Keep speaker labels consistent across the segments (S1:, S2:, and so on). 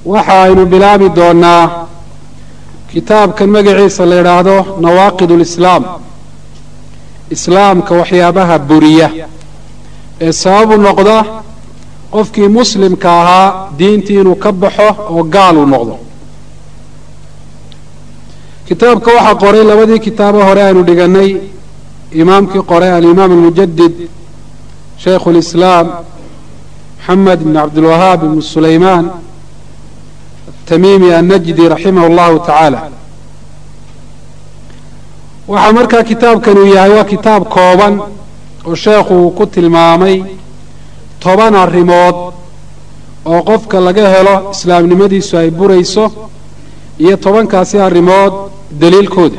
S1: waxa aynu bilaabi doonaa kitaabkan magaciisa la yidhaahdo nawaaqid ulislaam islaamka waxyaabaha buriya ee sababu noqda qofkii muslimka ahaa diintii inuu ka baxo oo gaal uu noqdo kitaabka waxaa qoray labadii kitaabo hore aynu dhiganay imaamkii qoray alimaam almujadid shaykhu lislaam maxamed ibn cabdilwahaab ibn sulaymaan atamimi annajdi raximah allahu tacaala waxaa markaa kitaabkan uu yahay waa kitaab kooban oo sheekhu uu ku tilmaamay toban arrimood oo qofka laga helo islaamnimadiisu ay burayso iyo tobankaasi arrimood daliilkooda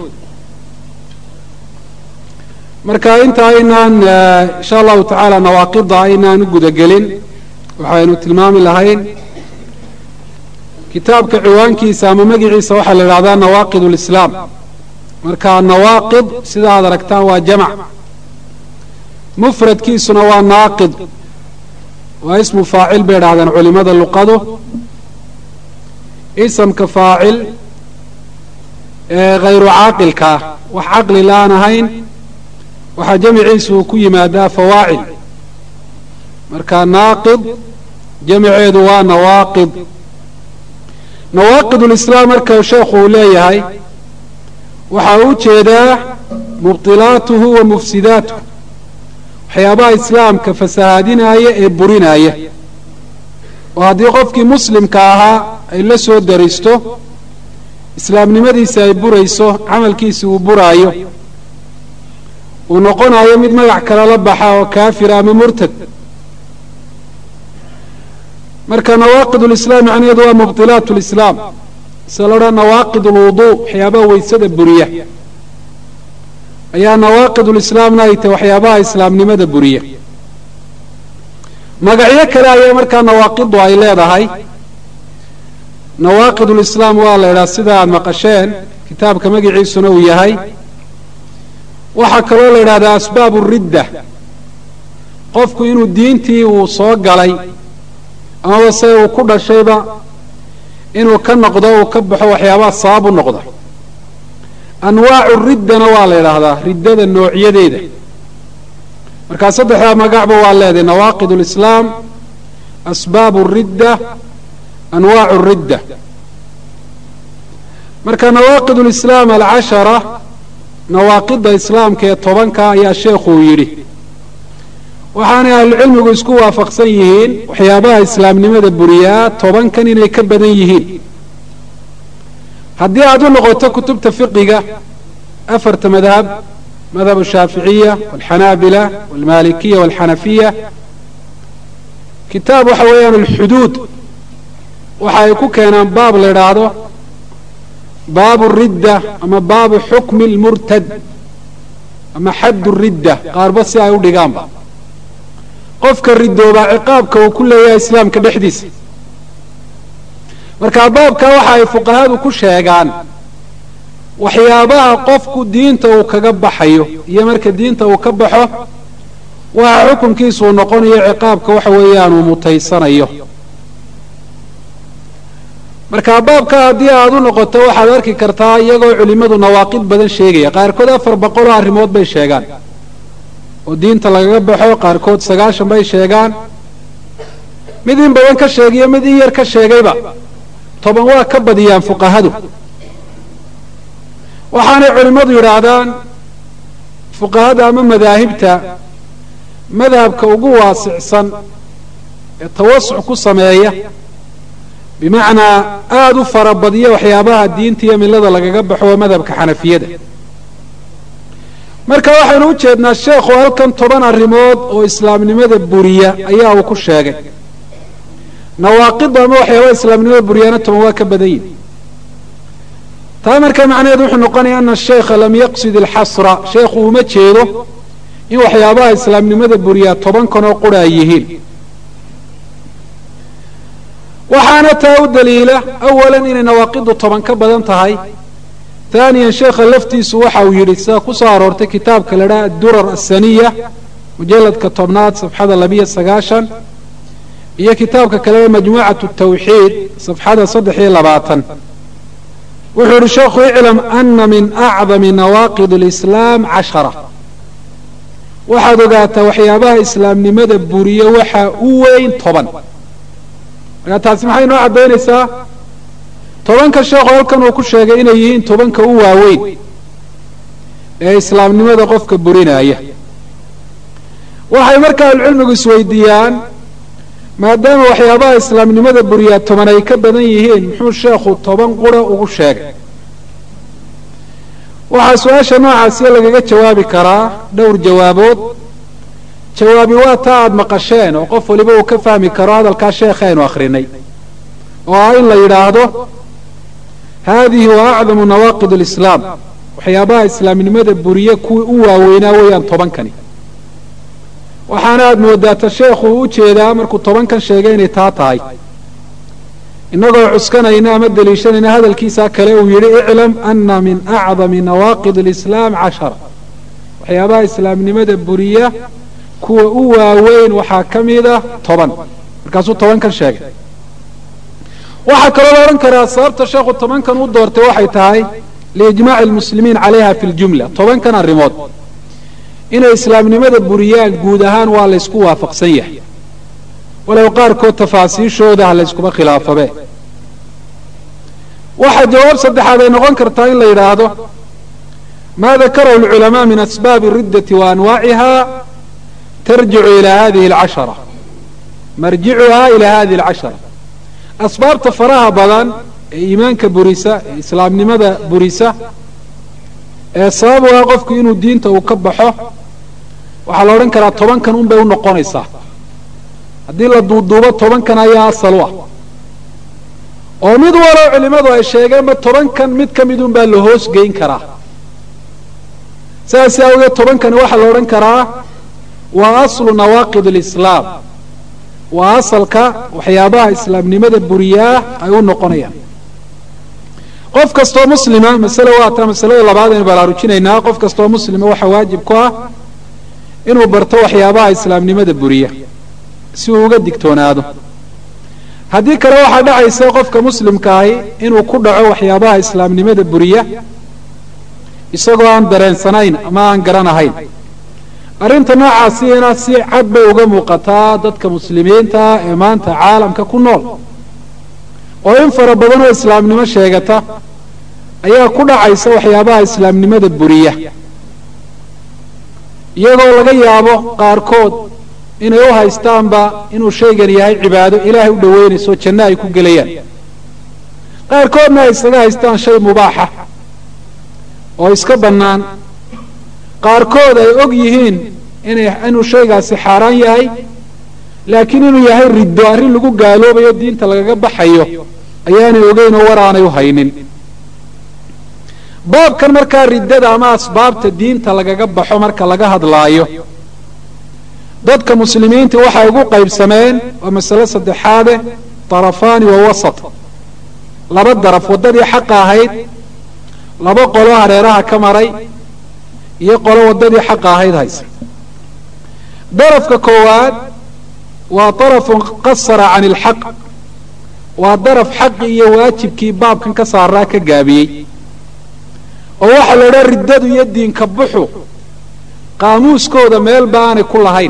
S1: marka inta aynaan insha allahu tacaala nawaaqida aynaan u gudagelin waxaynu tilmaami lahayn kitaabka ciwaankiisa ama magiciisa waxaa la idhahdaa nawaaqid lislaam marka nawaaqid sida aad aragtaan waa jamac mufradkiisuna waa naaqid waa ismu faacil bay idhahdeen culimada luqadu isamka faacil ee hayru caaqilka ah wax caqli la-aan ahayn waxaa jamiciisu uu ku yimaadaa fawaacil marka naaqid jamiceedu waa nawaaqid nawaaqid ulislaam marka sheekhu uu leeyahay waxaa u jeedaa mubtilaatuhu wa mufsidaatuhu waxyaabaha islaamka fasahaadinaya ee burinaya oo haddii qofkii muslimka ahaa ay la soo daristo islaamnimadiisi ay burayso camalkiisi uu buraayo uu noqonayo mid magac kale la baxa oo kaafira ama murtad marka nawaaqid ulislaam macnaheedu waa mubtilaat lislaam sida la odhan nawaaqid alwuduu waxyaabaha weysada buriya ayaa nawaaqid ulislaamna ay tahay waxyaabaha islaamnimada buriya magacyo kale ayaa markaa nawaaqidu ay leedahay nawaaqid ulislaam waa la idhaha sida aada maqasheen kitaabka magaciisuna uu yahay waxaa kaloo la idhahdaa asbaabu ridda qofku inuu diintii uu soo galay amaba se uu ku dhashayba inuu ka noqdo uu ka baxo waxyaabaha sabab u noqda anwaacu riddana waa la idhaahdaa riddada noocyadeeda markaa saddexdaa magacba waa leedahay nawaaqid ulislaam asbaabu ridda anwaacu ridda marka nawaaqid ulislaam alcashara nawaaqida islaamka ee tobanka ayaa sheekhuu yidhi waxaanay ahlucilmigu isku waafaqsan yihiin waxyaabaha islaamnimada buriyaa tobankan inay ka badan yihiin haddii aad u noqoto kutubta fiqiga afarta madhab madhab ashaaficiya walxanaabila walmalikiya walxanafiya kitaab waxa weeyaan alxuduud waxa ay ku keenaan baab la idhaahdo baabu ridda ama baabu xukmi lmurtad ama xaddu ridda qaarba si ay u dhigaanba qofka ridoobaa ciqaabka uu ku leeyahay islaamka dhexdiisa marka baabka waxa ay fuqahadu ku sheegaan waxyaabaha qofku diinta uu kaga baxayo iyo marka diinta uu ka baxo waxa xukunkiisa uu noqonayo ciqaabka waxa weeyaan uu mutaysanayo marka baabka haddii aad u noqoto waxaad arki kartaa iyagoo culimmadu nawaaqid badan sheegaya qaarkood afar boqoloo arrimood bay sheegaan oo diinta lagaga baxo qaarkood sagaashan bay sheegaan mid in badan ka sheegiyo mid in yar ka sheegayba toban waa ka badiyaan fuqahadu waxaanay culimmadu yidhaahdaan fuqahada ama madaahibta madhabka ugu waasicsan ee tawasuc ku sameeya bimacnaa aada u farabadiya waxyaabaha diinta iyo milada lagaga baxo waa madhabka xanafiyada marka waxaynu u jeednaa sheekhu halkan toban arrimood oo islaamnimada buriya ayaa uu ku sheegay nawaaqida ama waxyaabaha islaamnimada buriyana toban waa ka badan yihin taa marka macnaheedu wuxuu noqonaya ana sheikha lam yaqsid alxasra sheekhu uma jeedo in waxyaabaha islaamnimada buriyaa toban kanoo qura ay yihiin waxaana taa u daliila awalan inay nawaaqidu toban ka badan tahay haaniyan sheekha laftiisu waxa uu yidhi sida ku soo aroortay kitaabka la dhaha addurar asaniya mujalladka tobnaad safxada labiyo sagaashan iyo kitaabka kaleba majmuucatu tawxiid safxada saddex iyo labaatan wuxuu yihi sheekhu iclam ana min acdami nawaaqid اlislaam cashara waxaad ogaataa waxyaabaha islaamnimada buriyo waxaa u weyn toban markaa taasi maxay noo caddaynaysaa tobanka sheekhu halkan uu ku sheegay inay yihiin tobanka u waaweyn ee islaamnimada qofka burinaya waxay marka ahlucilmigu isweydiiyaan maadaama waxyaabaha islaamnimada buriyaa toban ay ka badan yihiin muxuu sheekhu toban qura ugu sheegay waxaa su-aasha noocaasiya lagaga jawaabi karaa dhowr jawaabood jawaabi waa taa aada maqasheen oo qof waliba uu ka fahmi karo hadalkaa sheekha aynu akhrinay oo ah in la yidhaahdo haadihi wa acdamu nawaaqid alislaam waxyaabaha islaamnimada buriye kuwii u waaweynaa weeyaan tobankani waxaana aada moodaata sheekhu u ujeedaa markuu tobankan sheegay inay taa tahay innagoo cuskanayna ama deliishanayna hadalkiisa kale uu yidhi iclam ana min acdami nawaaqid alislaam cashara waxyaabaha islaamnimada buriya kuwa u waaweyn waxaa ka mida toban markaasuu tobankan sheegay waxaa kaloo la odhan karaa sababta sheekhu tobankan u doortay waxay tahay liijmaaci almuslimiin calayha fi ljumla tobankan arrimood inay islaamnimada buriyaan guud ahaan waa laysku waafaqsan yahay walow qaarkood tafaasiishooda ha layskuma khilaafabe waxaa jawaab saddexaad ay noqon kartaa in la yidhaahdo maa dakarahu alculamaa min asbaabi riddati wa anwaaciha tarjicu ilaa hadihi alcashara marjicuhaa ilaa hadihi alcashara asbaabta faraha badan ee iimaanka burisa ee islaamnimada burisa ee sabab u ah qofku inuu diinta uu ka baxo waxaa la odhan karaa tobankan un bay u noqonaysaa haddii la duuduubo tobankan ayaa asal u ah oo mid walow culimmadu ay sheegeenba tobankan mid ka mid un baa la hoos geyn karaa saas awgeed tobankani waxaa la odhan karaa waa aslu nawaaqid alislaam waa asalka waxyaabaha islaamnimada buriyaa ay u noqonayaan qof kastoo muslima masale waa taa masalada labaad aynu baraarujinaynaa qof kastoo muslima waxaa waajib ku ah inuu barto waxyaabaha islaamnimada buriya si uu uga digtoonaado haddii kale waxaa dhacaysa qofka muslimka ahi inuu ku dhaco waxyaabaha islaamnimada buriya isagoo aan dareensanayn ama aan garanahayn arrinta noocaasina si cad bay uga muuqataa dadka muslimiinta ee maanta caalamka ku nool oo in fara badan oo islaamnimo sheegata ayaa ku dhacaysa waxyaabaha islaamnimada buriya iyagoo laga yaabo qaarkood inay u haystaanba inuu shaygan yahay cibaado ilaahay u dhoweynayso janno ay ku gelayaan qaarkoodna ay isaga haystaan shay mubaaxa oo iska bannaan qaarkood ay og yihiin inay inuu shaygaasi xaaraan yahay laakiin inuu yahay riddo arrin lagu gaaloobayo diinta lagaga baxayo ayaanay ogeyn oo war aanay u haynin baabkan markaa riddada ama asbaabta diinta lagaga baxo marka laga hadlaayo dadka muslimiinta waxay ugu qaybsameen waa masale saddexaade darafaani wa wasat laba daraf waddadii xaqa ahayd laba qolo hareeraha ka maray iyo qolo waddadii xaqa ahayd haysa darafka koowaad waa darafun qasara can ilxaq waa daraf xaqi iyo waajibkii baabkan ka saaraa ka gaabiyey oo waxaa la odhaa riddadu iyo diinka buxu qaamuuskooda meelba aanay ku lahayn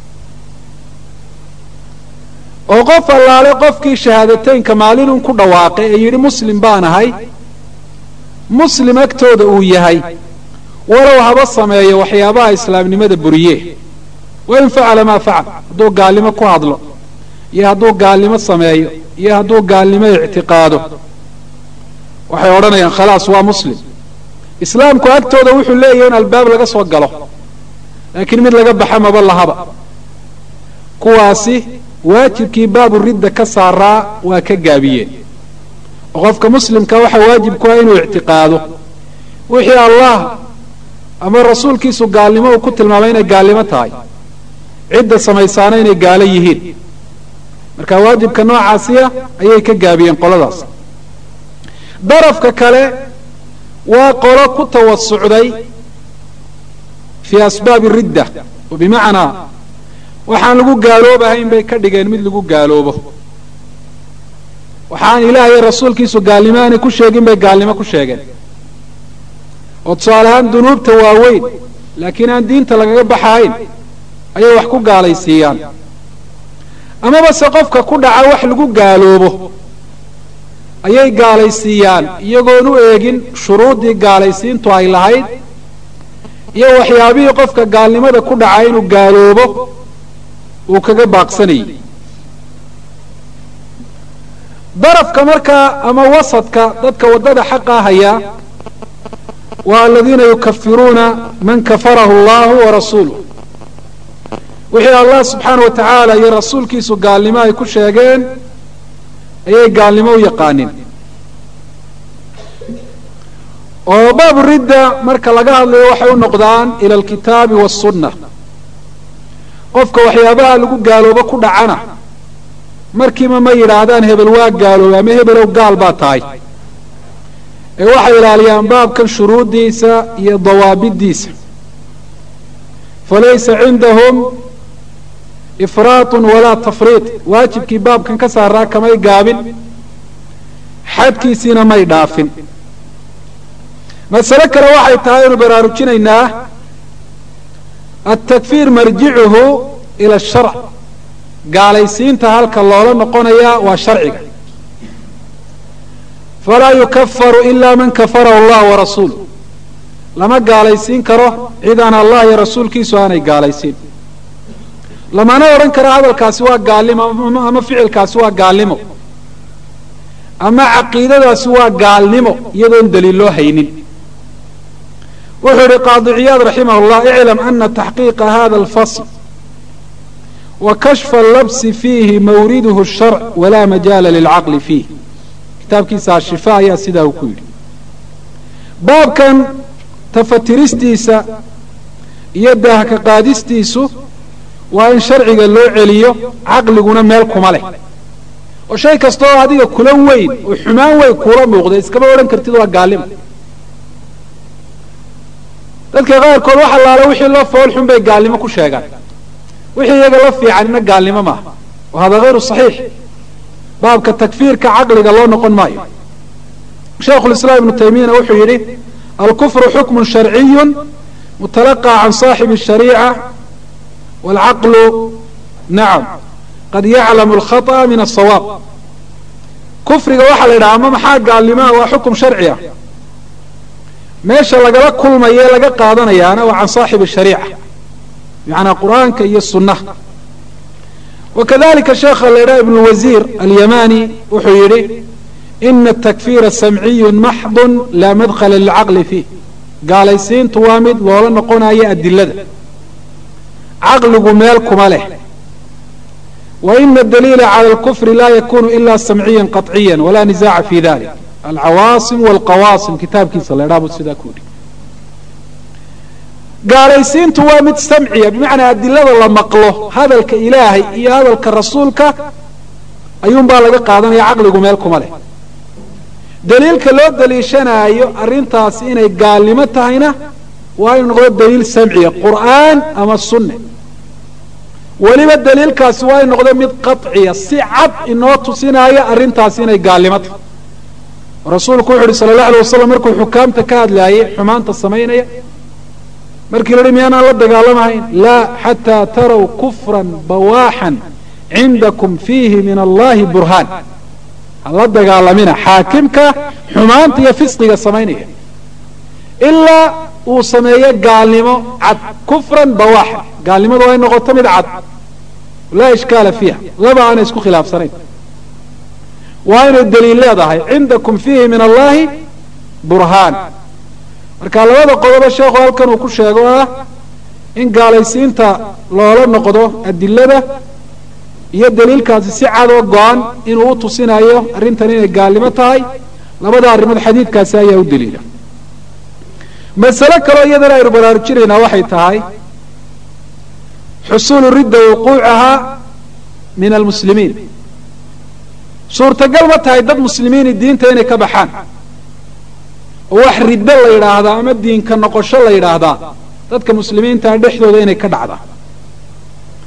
S1: oo qof allaale qofkii shahaadateynka maalinun ku dhawaaqay ee yidhi muslim baan ahay muslim agtooda uu yahay walow haba sameeyo waxyaabaha islaamnimada buriye wain facala maa facal hadduu gaalnimo ku hadlo iyo hadduu gaalnimo sameeyo iyo hadduu gaalnimo ictiqaado waxay odhanayaan khalaas waa muslim islaamku agtooda wuxuu leeyahay in albaab laga soo galo laakiin mid laga baxa maba lahaba kuwaasi waajibkii baabu ridda ka saaraa waa ka gaabiyeen oo qofka muslimka waxaa waajib ku ah inuu ictiqaado wixii allah ama rasuulkiisu gaalnimo uu ku tilmaamay inay gaalnimo tahay cidda samaysaana inay gaalo yihiin marka waajibka noocaasiya ayay ka gaabiyeen qoladaas darafka kale waa qolo ku tawasucday fii asbaabi ridda oo bimacnaa waxaan lagu gaaloobahayn bay ka dhigeen mid lagu gaaloobo waxaan ilaah iyo rasuulkiisu gaalnimo aanay ku sheegin bay gaalnimo ku sheegeen oo tusaale ahaan dunuubta waaweyn laakiin aan diinta lagaga baxahayn ayay wax ku gaalaysiiyaan amaba se qofka ku dhaca wax lagu gaaloobo ayay gaalaysiiyaan iyagoon u eegin shuruuddii gaalaysiintu ay lahayd iyo waxyaabihii qofka gaalnimada ku dhaca inuu gaaloobo uu kaga baaqsanayay darafka markaa ama wasadka dadka waddada xaqa hayaa waa aladiina yukafiruuna man kafarahu allahu warasuuluh wixii allah subxaana wa tacaala iyo rasuulkiisu gaalnimo ay ku sheegeen ayay gaalnimo u yaqaanin oo baabu ridda marka laga hadlayo waxay u noqdaan ila alkitaabi waasunna qofka waxyaabaha lagu gaaloobo ku dhacana markiiba ma yidhaahdaan hebel waa gaaloobay ama hebelow gaal baa tahay ee waxay ilaaliyaan baabkan shuruuddiisa iyo dawaabiddiisa falaysa cindahum ifraatun walaa tafriid waajibkii baabkan ka saaraa kamay gaabin xadkiisiina may dhaafin masale kale waxay tahay aynu baraarujinaynaa altakfiir marjicuhu ila asharc gaalaysiinta halka loola noqonayaa waa sharciga falaa yukafaru ila man kafarahu allah warasuuluh lama gaalaysiin karo cid aan allah iyo rasuulkiisu aanay gaalaysiin lamana odhan karo hadalkaasi waa gaalnimo ama ficilkaasi waa gaalnimo ama caqiidadaasi waa gaalnimo iyadoon daliil loo haynin wuxuu yihi qaadi ciyaad raximah llah iclam ana taxqiiqa hada alfasl wa kashfa allabsi fiihi mawriduhu sharc walaa majaala lilcaqli fiih kitaabkiisa ashifa ayaa sidaa uu ku yidhi baabkan tafatiristiisa iyo daahka qaadistiisu waa in sharciga loo celiyo caqliguna meel kuma leh oo shay kasta oo adiga kula weyn oo xumaan weyn kuula muuqda iskama odhan kartid waa gaalnimo dadka qaarkood wax allaale wixii loo fool xun bay gaalnimo ku sheegaan wixii iyaga la fiicanina gaalnimo maaha wa hada hayru saxiix baabka takfiirka caqliga loo noqon maayo shaykhulislaam ibnu taymiyana wuxuu yidhi alkufru xukmun sharciyu mutalaqى can صaaxibi الshariica wاlcaqlu nacam qad yaclamu اlkhaطأ min aلsawaab kufriga waxaa la yidhaha ama maxaa gaalnimaa waa xukum sharci ah meesha lagala kulmaye laga qaadanayaana waa can saaxibi shariica bimacnaa qur'aanka iyo sunnaha wakadalika sheekha la yidhaha ibn wasiir alyamani wuxuu yidhi ina atakfiira samciyu maxdu laa madkhala lilcaqli fiih gaalaysiintu waa mid loola noqonayo adilada caqligu meel kuma leh wa ina adaliila cala alkufri laa yakunu ila samciya qaطciya walaa nisaaca fi dalik alcawaasim walqawaasim kitaabkiisa la ydhaha buu sidaa ku yidhi gaalaysiintu waa mid samciya bimacnaa adilada la maqlo hadalka ilaahay iyo hadalka rasuulka ayuunbaa laga qaadanaya caqligu meel kuma leh daliilka loo daliishanaayo arrintaasi inay gaalnimo tahayna waa inu noqdo daliil samciya qur'aan ama sunne weliba daliilkaasi waa inu noqdo mid qaطciya si cad inoo tusinaayo arrintaasi inay gaalnimo tahay rasuulku wuxu uhi sala allahu alay wasalam markuu xukaamta ka hadlaayay xumaanta samaynaya markii la hi miyaanaan la dagaalamahayn laa xataa taraw kufran bawaaxan cindakum fiihi min allahi burhaan hala dagaalamina xaakimka xumaanta iyo fisqiga samaynaya ilaa uu sameeyo gaalnimo cad kufran bawaaxan gaalnimadu ay noqoto mid cad laa ishkaala fiiha laba aanay isku khilaafsanayn waa inay daliil leedahay cindakum fiihi min allahi burhaan marka labada qodobo sheekhu halkan uu ku sheego ah in gaalaysiinta loola noqdo adilada iyo daliilkaasi si cadoo go-an inuu u tusinayo arrintan inay gaalnimo tahay labada arrimood xadiidkaasi ayaa u daliila masale kaleo iyadana aynu baraarujinaynaa waxay tahay xusuulu ridda wuquucaha min almuslimiin suurtagal ma tahay dad muslimiini diinta inay ka baxaan oo wax riddo la yidhaahdaa ama diinka noqosho la yidhaahdaa dadka muslimiintaa dhexdooda inay ka dhacda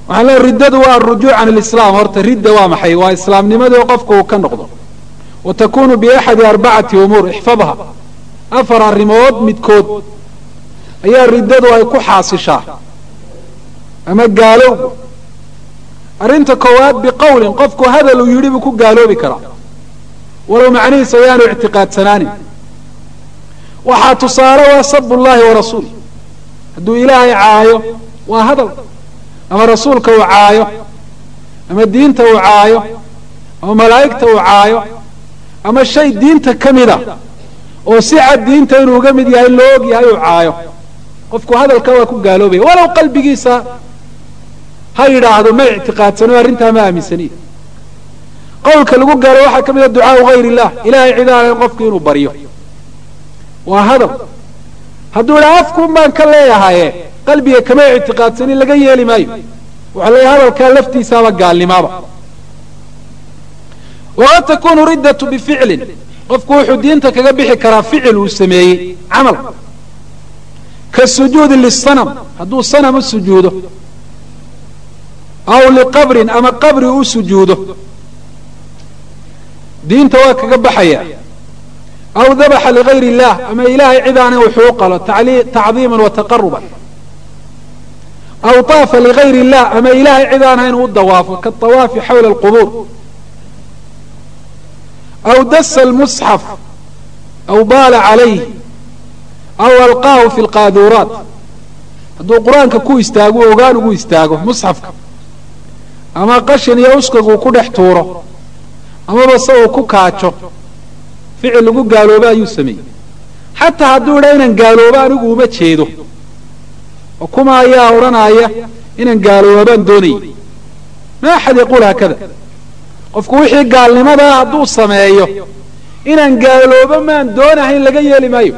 S1: waxaan leeay riddadu waa arujuuc can alislaam horta ridda waa maxay waa islaamnimadii qofka uu ka noqdo wa takunu biaxadi arbacati umuur ixfadha afar arrimood midkood ayaa riddadu ay ku xaasishaa ama gaalowga arrinta koowaad biqowlin qofku hadal uu yidhi buu ku gaaloobi karaa walow macnihiisa ayaanu ictiqaadsanaanin waxaa tusaale waa sabu llahi wa rasuul hadduu ilaahay caayo waa hadal ama rasuulka uu caayo ama diinta uu caayo ama malaa'igta uu caayo ama shay diinta ka mida oo si cad diinta inuu uga mid yahay loo og yahay uu caayo qofku hadalka waa ku gaaloobaya walow qalbigiisa ha yidhaahdo ma ictiqaadsano arrintaa ma aaminsaniy qowlka lagu gaalo waxaa ka mid a ducaau hayr illah ilahay cid aan ahayn qofku inuu baryo waa hadal hadduu idhaa afkuun baan ka leeyahaye qalbiga kama ictiqaadsanin laga yeeli maayo waxaa leeyahay hadalkaa laftiisaaba gaalnimaaba waqad takunu riddatu bificlin qofku wuxuu diinta kaga bixi karaa ficil uu sameeyey camal kasujuudi lisanam hadduu sanam u sujuudo aw liqabrin ama qabri u sujuudo diinta waa kaga baxaya aw dabaxa ligayr illah ama ilahay cid aanay wuxuu u qalo tacdiiman wa taqaruban aw taafa ligayr illah ama ilahay cid aan hayn u dawaafo kaawaafi xawla alqubuur aw dasa lmusxaf aw baala calayh aw alqaahu fi lqaaduuraat hadduu qur-aanka ku istaago ogaan ugu istaago musxafka ama qashin iyo uskagu ku dhex tuuro amaba se uu ku kaajo ficil lagu gaaloobo ayuu sameeyey xataa hadduu idhaa inaan gaaloobo anigu uma jeedo oo kuma ayaa odhanaya inaan gaalooba baan doonayay ma axad yaquul haakada qofku wixii gaalnimadaa hadduu sameeyo inaan gaaloobo maan doonahayn laga yeeli maayo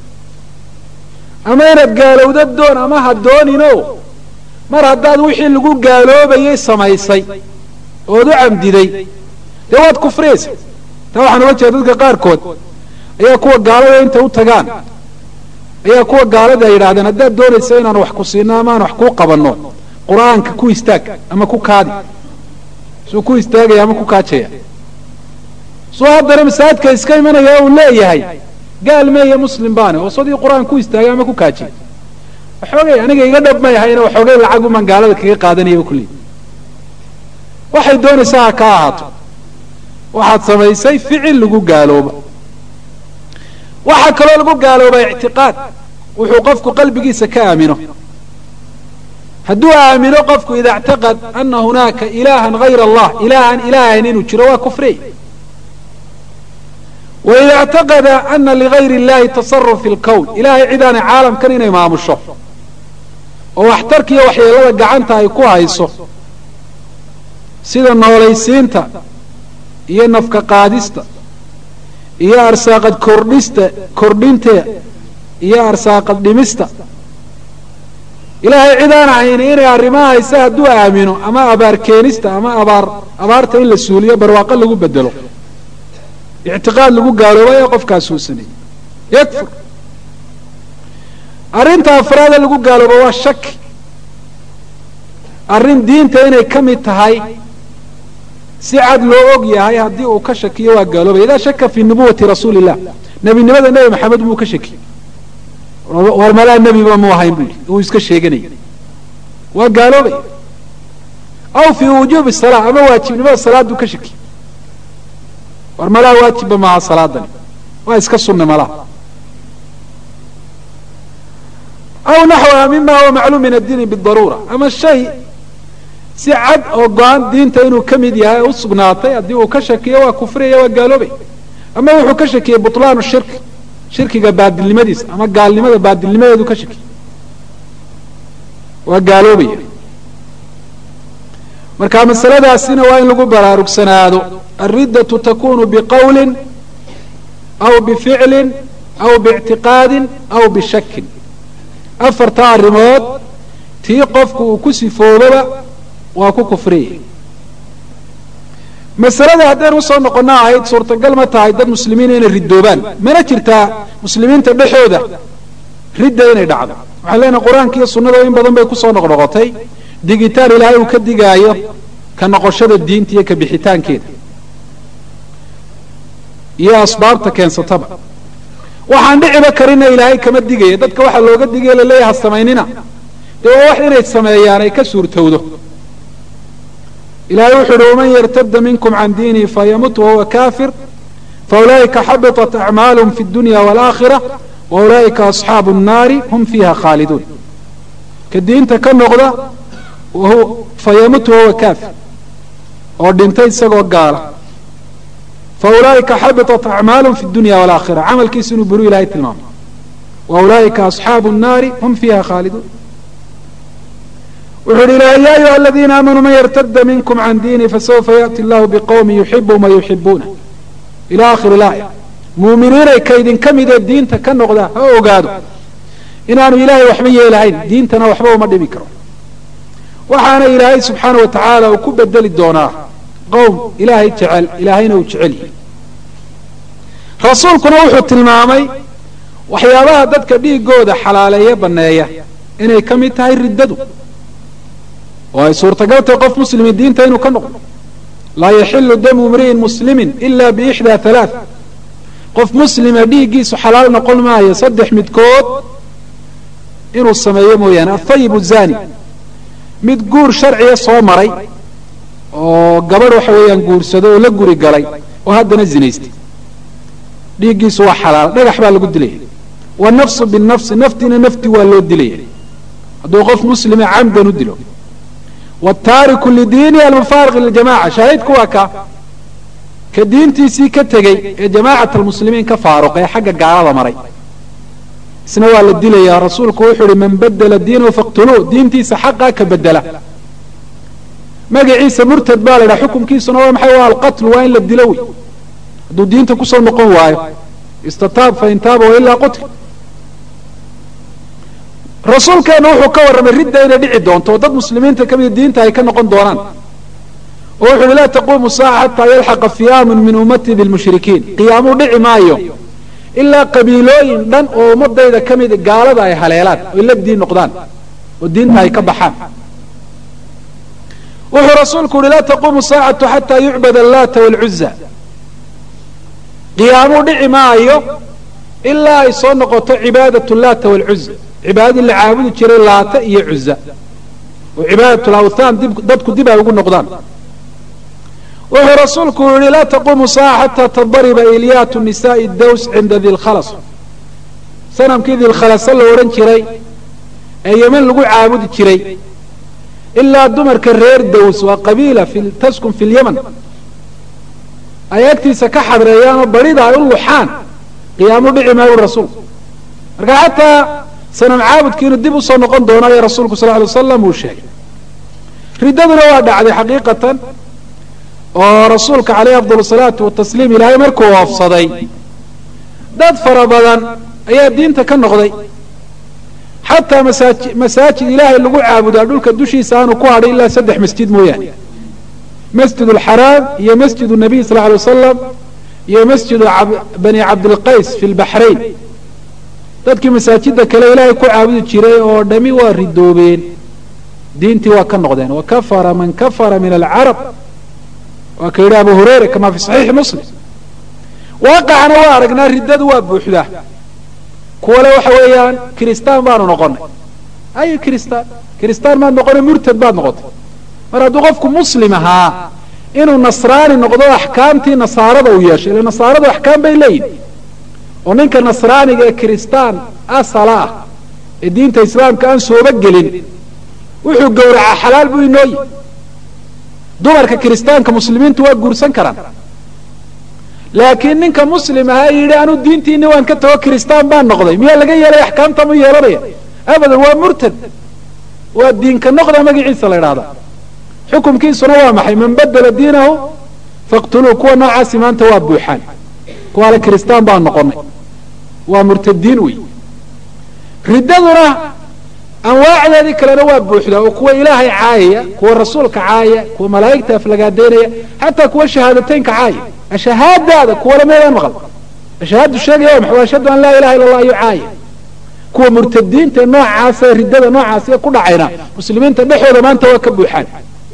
S1: ama inaad gaalowda doon ama ha doonino mar haddaad wixii lagu gaaloobayay samaysay ood u camdiday dee waad kufriyaysa taa waxaan uga jeeda dadka qaarkood ayaa kuwa gaalada intay u tagaan ayaa kuwa gaalada ay yidhahdeen haddaad doonaysa inaan wax ku siino ama aan wax kuu qabanno qur-aanka ku istaag ama ku kaadi suu ku istaagaya ama ku kaajaya suu haddana masaajidka iska imanaya uu leeyahay gaal meeye muslim baane oo sadii qur-aan ku istaagay ama ku kaajiy waxoogay aniga iga dhab may ahayna waxoogay lacag umaan gaalada kaga qaadanayaba kulli waxay doonaysaa ha ka ahaato waxaad samaysay ficil lagu gaalooba waxaa kaloo lagu gaaloobaa ictiqaad wuxuu qofku qalbigiisa ka aamino hadduu aamino qofku ida اctaqad ana hunaaka ilahan hayra allah ilahan ilaahayn inuu jiro waa kufriy waida اctaqada ana ligayr اllahi tasaruf fi اlkown ilahay cidaanay caalamkan inay maamusho oo waxtarkiiyo waxyeelada gacanta ay ku hayso sida noolaysiinta iyo nafka qaadista iyo arsaaqad kordhista kordhinta iyo arsaaqad dhimista ilaahay cid aan ahayni inay arrimaha hayse hadduu aamino ama abaar keenista ama abaar abaarta in la suuliyo barwaaqo lagu bedelo ictiqaad lagu gaalooba ee qofkaasuu sameeyey yakfur arrinta afraada lagu gaalooba waa shaki arrin diinta inay ka mid tahay si cad loo og yahay haddii uu ka shakiyo waa gaaloobay idaa shaka fii nubuwati rasuuli illah nebinimada nebi maxamed buu ka shakiyey war malaa nebiba mu ahayn buu uu iska sheeganaya waa gaaloobay aw fii wujuubi salaa ama waajibnimada salaaduu ka shakiyey war malaa waajibba maaha salaadani waa iska sunna malaha aw naxwaha mima huwa macluum min addiini bidaruura ama shay si cad oo go-aan diinta inuu ka mid yahay u sugnaatay haddii uu ka shakiyo waa kufriyaya waa gaaloobay ama wuxuu ka shakiyey butlaanu shirki shirkiga baadilnimadiisa ama gaalnimada baadilnimadeedu ka shakiyey waa gaaloobaya marka masaladaasina waa in lagu baraarugsanaado alriddatu takunu biqowlin aw bificlin aw biictiqaadin aw bishakin afarta arrimood tii qofku uu ku sifoobaba waa ku kufriyay masalada haddaynu usoo noqono ahayd suurtagal ma tahay dad muslimiina inay ridoobaan mana jirtaa muslimiinta dhexooda ridda inay dhacdo waxaan leenahay qur-aanka iyo sunnada in badan bay kusoo noqnoqotay digitaan ilaahay uu ka digaayo ka noqoshada diinta iyo ka bixitaankeeda iyo asbaabta keensataba waxaan dhiciba karina ilaahay kama digaya dadka waxaa looga digaya laleeyahay ha samaynina dee waa wax inay sameeyaan ay ka suurtowdo ilahay wuxu uhi waman yartada minkum can diinihi fayamut wahuwa kafir faulaa'ika xabiطat acmaalhm fi اdunya wاlaakhira waulaa'ika asxaabu الnaari hum fiiha khaaliduun ka diinta ka noqda fayamut wahuwa kafir oo dhintay isagoo gaala faulaa'ika xabiطat acmaalhm fi اdunya wاlaakhira camalkiisu inuu buru ilahay tilmaamay waulaa'ika asxaabu الnaari hum fiiha khaaliduun wuxu uhi ilahay ya ayuha aladiina aamanuu man yartada minkum can diini fasawfa yaأti allahu bqowmi yuxibum wayuxibuuna ila akhiri laaya muuminiinay kaydinka midee diinta ka noqda ha ogaado inaanu ilaahay waxba yeelahayn diintana waxba uma dhibi karo waxaana ilaahay subxaana wa tacaala uu ku bedeli doonaa qowm ilaahay jecel ilaahayna uu jecel yahay rasuulkuna wuxuu tilmaamay waxyaabaha dadka dhiigooda xalaaleeye baneeya inay ka mid tahay riddadu oo ay suurtagal tahay qof muslimi diinta inuu ka noqdo laa yaxilu damu imri'in muslimin ila biixdaa halaa qof muslima dhiiggiisu xalaal noqon maayo saddex midkood inuu sameeyo mooyaane athayib zani mid guur sharciga soo maray oo gabadh waxa weeyaan guursado oo la guri galay oo haddana zinaystay dhiiggiisu waa xalaal dhagax baa lagu dilaya wanafsu binafsi naftiina nafti waa loo dilaya hadduu qof muslima camdan u dilo wtaariku lidiini almufaariq liljamaca shaahidku waa ka ka diintiisii ka tegey ee jamaacat almuslimiin ka faaruq ee xagga gaalada maray isna waa la dilayaa rasuulku wuxuu uhi man badela diinahu faqtuluu diintiisa xaqaa ka bedela magaciisa murtad baa la ydhaha xukumkiisuna waa maxay waa alqatlu waa in la dilo wey hadduu diinta kusoo noqon waayo istataab fain taaba wailaa qutl rasuulkeenu wuxuu ka warramay ridda inay dhici doonto oo dad muslimiinta ka mida diinta ay ka noqon doonaan oo wuxu uhi laa taquumu saaca xataa yalxaqa fiyaamun min ummatii bilmushrikiin qiyaamuu dhici maayo ilaa qabiilooyin dhan oo ummadayda ka mida gaalada ay haleelaan oy la diin noqdaan oo diinta ay ka baxaan wuxuu rasuulku uhi laa taquumu saacatu xataa yucbad allaata waalcuza qiyaamuu dhici maayo ilaa ay soo noqoto cibaadat laata waalcuza cibaadadii la caabudi jiray laata iyo cuza oo cibaadat lawthaan dib dadku dib ay ugu noqdaan wuxuu rasuulku yihi laa taquumu saaca xataa tadariba ilyaatu nisaai daws cinda dilkhalas sanamkii dilkhalasa la odhan jiray ee yeman lagu caabudi jiray ilaa dumarka reer daws waa qabiila taskun fi lyaman ay agtiisa ka xadreeyaanoo barida ay u luxaan qiyaamu dhici maayu rasuulku marka xataa sanam caabudki inuu dib usoo noqon doono ayaa rasuulku sal ly wasalam uu sheegay riddaduna waa dhacday xaqiiqatan oo rasuulka caleyhi afdal salaatu watasliim ilaahay markuu oofsaday dad fara badan ayaa diinta ka noqday xataa masaaji masaajid ilaahay lagu caabudaa dhulka dushiisa aanu ku hadhay ilaa saddex masjid mooyaane masjid alxaraam iyo masjid nabiy sal ly wasalam iyo masjidu bani cabdilqays fi lbaxrayn dadkii masaajida kale ilaahay ku caabudi jiray oo dhami waa ridoobeen diintii waa ka noqdeen wakafara man kafara min alcarab waa ka yidhi abu hurayra kama fi saxiixi muslim waaqacna waa aragnaa riddadu waa buuxdaa kuwale waxa weeyaan kiristaan baanu noqonay ayo kiristaan kiristaan maad noqonay murtad baad noqotay mar hadduu qofku muslim ahaa inuu nasraani noqdo axkaamtii nasaarada uu yeeshay ila nasaaradu axkaam bay leeyihin oo ninka nasraaniga ee kiristaan asala ah ee diinta islaamka aan sooba gelin wuxuu gowracaa xalaal buu inoo yihi dumarka kiristaanka muslimiintu waa guursan karaan laakiin ninka muslim ahaa yidhi anuu diintiini waan ka tago kiristaan baan noqday miyaa laga yeelay axkaamta mu yeelanaya abadan waa murtad waa diinka noqda magaciisa la idhahda xukumkiisuna waa maxay man badela diinahu faqtuluu kuwa noocaasi maanta waa buuxaan kuwaale kiristaan baan noqonay waa murtadiin wey riddaduna anwaacdeedii kalena waa buuxdaa oo kuwa ilaahay caayaya kuwa rasuulka caayaya kuwa malaa'igta aflagaadeynaya xataa kuwa shahaadateynka caaya ashahaadaada kuwale meedaan maqal ashahaadu sheegaya waa maxay ashhadu an laa ilaha illa allah ayu caaya kuwa murtadiinta noocaasa riddada noocaasi ku dhacayna muslimiinta dhexooda maanta waa ka buuxaan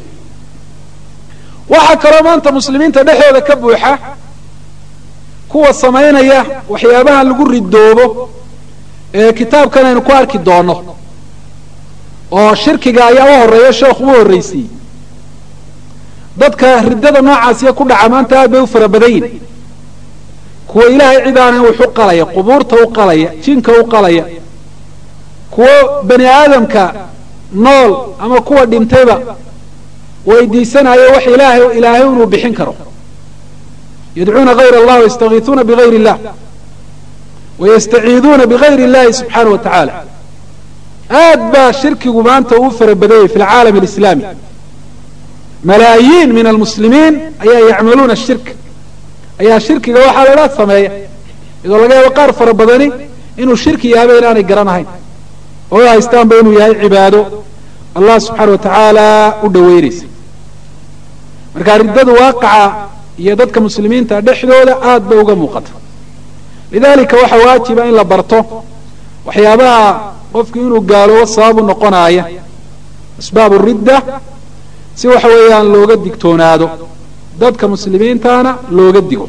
S1: waxaa kaloo maanta muslimiinta dhexooda ka buuxa kuwa samaynaya waxyaabaha lagu ridoobo ee kitaabkan aynu ku arki doono oo shirkiga ayaa u horeeya sheekhu u horraysiiyey dadka riddada noocaasiya ku dhaca maanta aad bay u fara badan yihin kuwa ilaahay cid aanan wax u qalaya qubuurta u qalaya jinka u qalaya kuwo bani aadamka nool ama kuwa dhintayba weydiisanayo wax ilaahay ilaahay inuu bixin karo yadcuuna gayr allah wayastakiisuuna bigayr illah wayastaciiduuna bigayr illahi subxaana wa tacaala aad baa shirkigu maanta uu fara badanyay fi alcaalam alislaami malaayiin min almuslimiin ayaa yacmaluuna shirk ayaa shirkiga waxaa la idhaha sameeya iyadoo laga yaabo qaar fara badani inuu shirki yahaba inaanay garanahayn oo haystaanba inuu yahay cibaado allah subxaana wa tacaala u dhoweynaysa marka riddadu waaqaca iyo dadka muslimiinta dhexdooda aad bay uga muuqata lidalika waxaa waajiba in la barto waxyaabaha qofku inuu gaaloobo sababu noqonaaya asbaabu ridda si waxa weeyaan looga digtoonaado dadka muslimiintana looga digo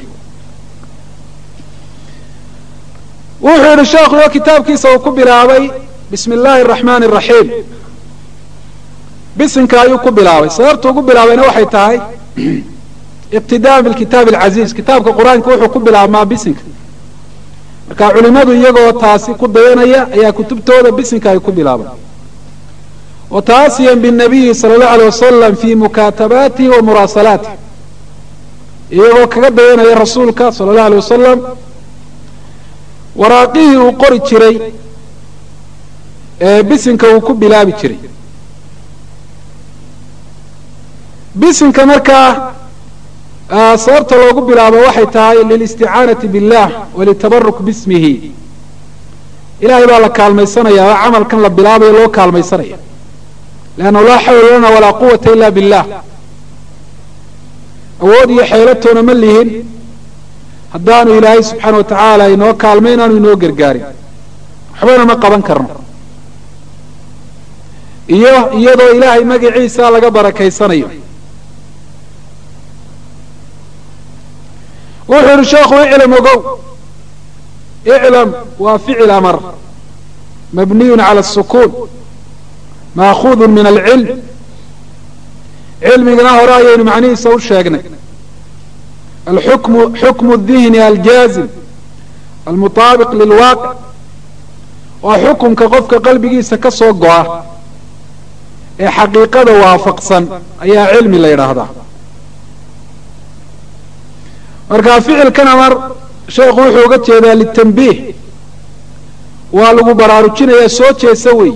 S1: wuxuu yihi sheekhu oo kitaabkiisa uu ku bilaabay bismi illaahi araxmaani araxiim bisinka ayuu ku bilaabay sababtu ugu bilaabayna waxay tahay iqtidaan bilkitaabi alcaziiz kitaabka qur-aanka wuxuu ku bilaabmaa bisinka marka culimadu iyagoo taasi ku dayanaya ayaa kutubtooda bisinka ay ku bilaabaan wataasiyan binabiyi sala allahu alay wasalam fi mukaatabaatihi wa muraasalaatih iyagoo kaga dayanaya rasuulka sala allahu alay wasalam waraaqihii uu qori jiray ee bisinka uu ku bilaabi jiray bisinka markaa sababta loogu bilaabo waxay tahay lilisticaanati billah walitabaruk bismihi ilahay baa la kaalmaysanaya oo camalkan la bilaabayo loo kaalmaysanaya leannahu laa xawla lana walaa quwata ila billah awood iyo xeelatoona ma lihin haddaanu ilaahay subxaana wa tacaala inoo kaalmay inaanu inoo gargaarin waxbana ma qaban karno iyo iyadoo ilaahay magaciisa laga barakaysanayo wuxuu yihi sheekhu iclam ogow iclam waa ficil amar mabniyun cala asukuun maakuudu min alcilm cilmigana hore ayaynu macnihiisa u sheegnay alxukmu xukmu dihni aljaazim almutaabiq lilwaaqic waa xukumka qofka qalbigiisa ka soo go-a ee xaqiiqada waafaqsan ayaa cilmi la yidhaahdaa marka ficilkan amar sheekhu wuxuu uga jeedaa litambiih waa lagu baraarujinayaa soo jeesa wey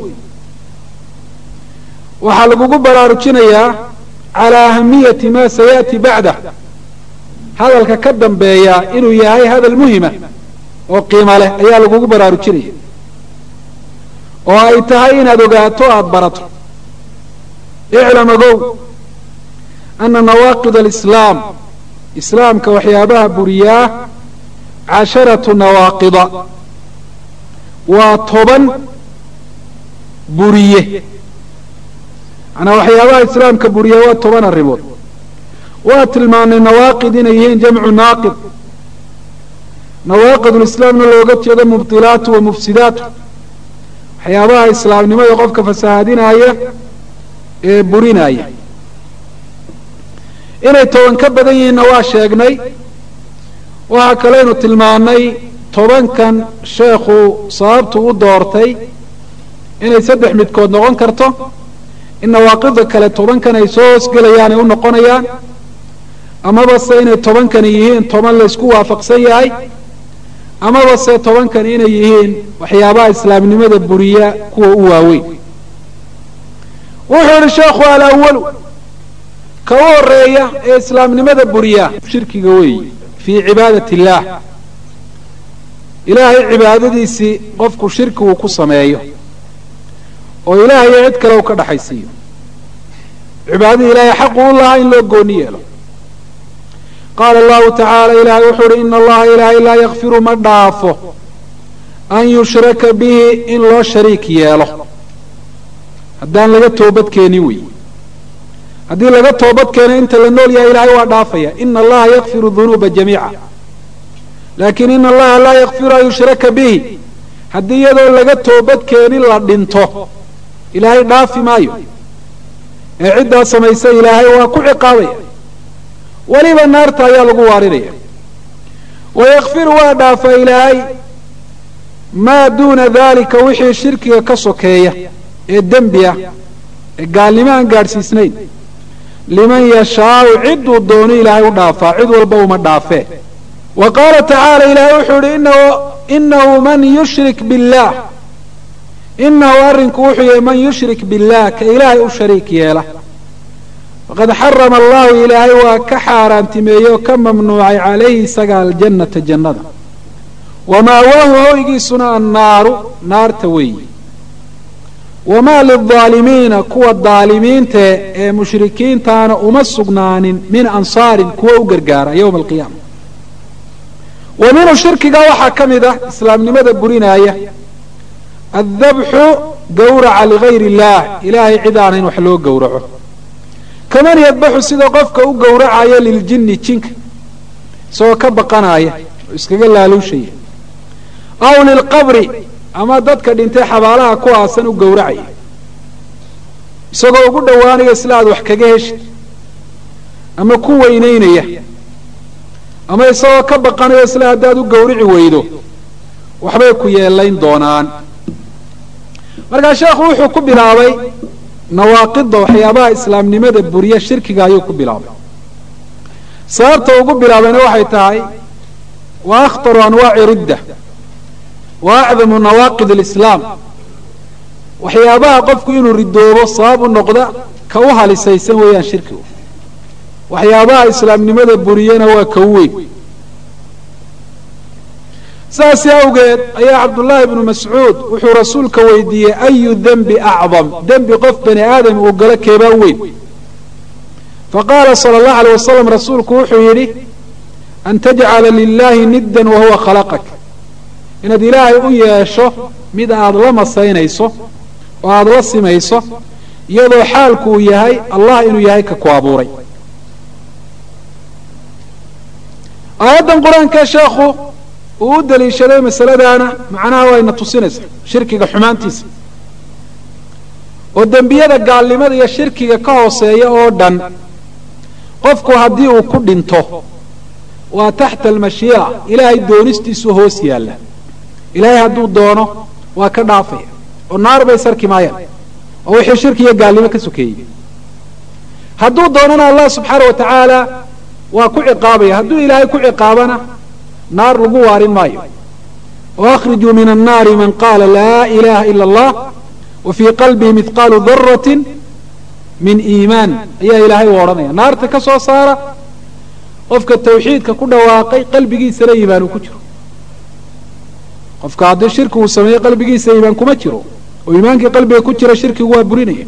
S1: waxaa lagugu baraarujinayaa calaa ahamiyati ma sayaati bacdah hadalka ka dambeeya inuu yahay hadal muhima oo qiimo leh ayaa lagugu baraarujinaya oo ay tahay inaad ogaato aada barato iclam ogow ana nawaaqid alislaam islaamka waxyaabaha buriyaa casharatu nawaaqida waa toban buriye manaa waxyaabaha islaamka buriya waa toban arrimood waa tilmaanay nawaaqid inay yihiin jamcu naaqid nawaaqid lislaamna looga jeedo mubdilaatu wa mufsidaatu waxyaabaha islaamnimada qofka fasahaadinaya ee burinaya inay toban ka badan yihiinna waa sheegnay waxaa kaleynu tilmaanay tobankan sheekhu sababtu u doortay inay saddex midkood noqon karto in nawaaqida kale tobankan ay soo hoosgelayaan ay u noqonayaan amaba se inay tobankani yihiin toban laysku waafaqsan yahay amaba se tobankan inay yihiin waxyaabaha islaamnimada buriya kuwa u waaweyn wuxuu yihi sheekhu alawalu ka u horeeya ee islaamnimada buriya shirkiga weeyi fii cibaadat illaah ilaahay cibaadadiisii qofku shirki uu ku sameeyo oo ilaahayo cid kale uu ka dhaxaysiiyo cibaadadii ilaahay xaqu u lahaa in loo gooni yeelo qaala allahu tacaala ilaahay wuxuu uhi ina allaha ilaahay laa yakfiru ma dhaafo an yushraka bihi in loo shariik yeelo haddaan laga toobad keenin wey haddii laga toobad keeno inta la nool yahay ilaahay waa dhaafaya ina allaha yakfiru dunuuba jamiica laakiin ina allaha laa yakfiru an yushraka bihi haddii iyadoo laga toobad keenin la dhinto ilaahay dhaafi maayo ee ciddaa samaysa ilaahay waa ku ciqaabaya weliba naarta ayaa lagu waarinaya wayakfiru waa dhaafa ilaahay maa duuna daalika wixii shirkiga ka sokeeya ee dembi ah ee gaalnimo aan gaadhsiisnayn liman yashaau cidduu doono ilaahay u dhaafaa cid walba uma dhaafee wa qaala tacaala ilaahay wuxuu yihi inahu man yushrik billaah inahu arrinku wuxuu yahay man yushrik billaah ka ilaahay u shariik yeela faqad xarama allahu ilaahay waa ka xaaraantimeeyey oo ka mamnuucay calayhi isaga aljannata jannada wamaawaahu hoygiisuna annaaru naarta weeyi wamaa lildaalimiina kuwa daalimiintae ee mushrikiintaana uma sugnaanin min ansaarin kuwa u gargaara yowma alqiyaama wa minhu shirkiga waxaa ka mid ah islaamnimada burinaaya addabxu gawraca ligayri illaah ilaahay cid aanayn wax loo gowraco kaman yadbaxu sida qofka u gowracaya liljinni jinka isagoo ka baqanaya oo iskaga laaluushaya aw lilqabri ama dadka dhintay xabaalaha ku aasan u gowracaya isagoo ugu dhowaanaya isla aad wax kaga heshid ama ku weynaynaya ama isagoo ka baqanayo isla haddaad u gowrici weydo waxbay ku yeelayn doonaan markaa sheekhu wuxuu ku bilaabay nawaaqida waxyaabaha islaamnimada buriya shirkiga ayuu ku bilaabay sababta ugu bilaabayna waxay tahay wa akhtaru anwaaci ridda wa acdamu nawaaqid alislaam waxyaabaha qofku inuu ridoobo sabab u noqda ka u halisaysan weeyaan shirkigu waxyaabaha islaamnimada buriyana waa ka u weyn saasi awgeed ayaa cabdullaahi ibnu mascuud wuxuu rasuulka weydiiyey ayu dembi acdam dembi qof bani aadam uu galo keebaa weyn faqaala sala allahu alay wasalam rasuulku wuxuu yidhi an tajcala lilaahi niddan wahuwa khalaqak inaad ilaahay u yeesho mid aada la masaynayso oo aada la simayso iyadoo xaalku uu yahay allah inuu yahay ka ku abuuray aayaddan qur-aankee sheekhu uu u daliishaday masaladaana macnaha wayna tusinaysa shirkiga xumaantiisa oo dembiyada gaalnimada iyo shirkiga ka hooseeya oo dhan qofku haddii uu ku dhinto waa taxta almashiica ilaahay doonistiisu hoos yaalla ilaahay hadduu doono waa ka dhaafaya oo naar bay sarki maayaan oo wixii shirki iyo gaalnimo ka sokeeyey hadduu doonana allah subxaana wa tacaala waa ku ciqaabaya hadduu ilaahay ku ciqaabana naar lagu waarin maayo oo akhrijuu min annaari man qaala laa ilaha ila allah wa fii qalbihi mihqaalu daratin min iimaan ayaa ilaahay u odhanaya naarta ka soo saara qofka tawxiidka ku dhawaaqay qalbigiisana iimaan uu ku jiro qofka haddii shirki uu sameeyo qalbigiisa iimaan kuma jiro oo iimaankii qalbiga ku jira shirkigu waa burinaya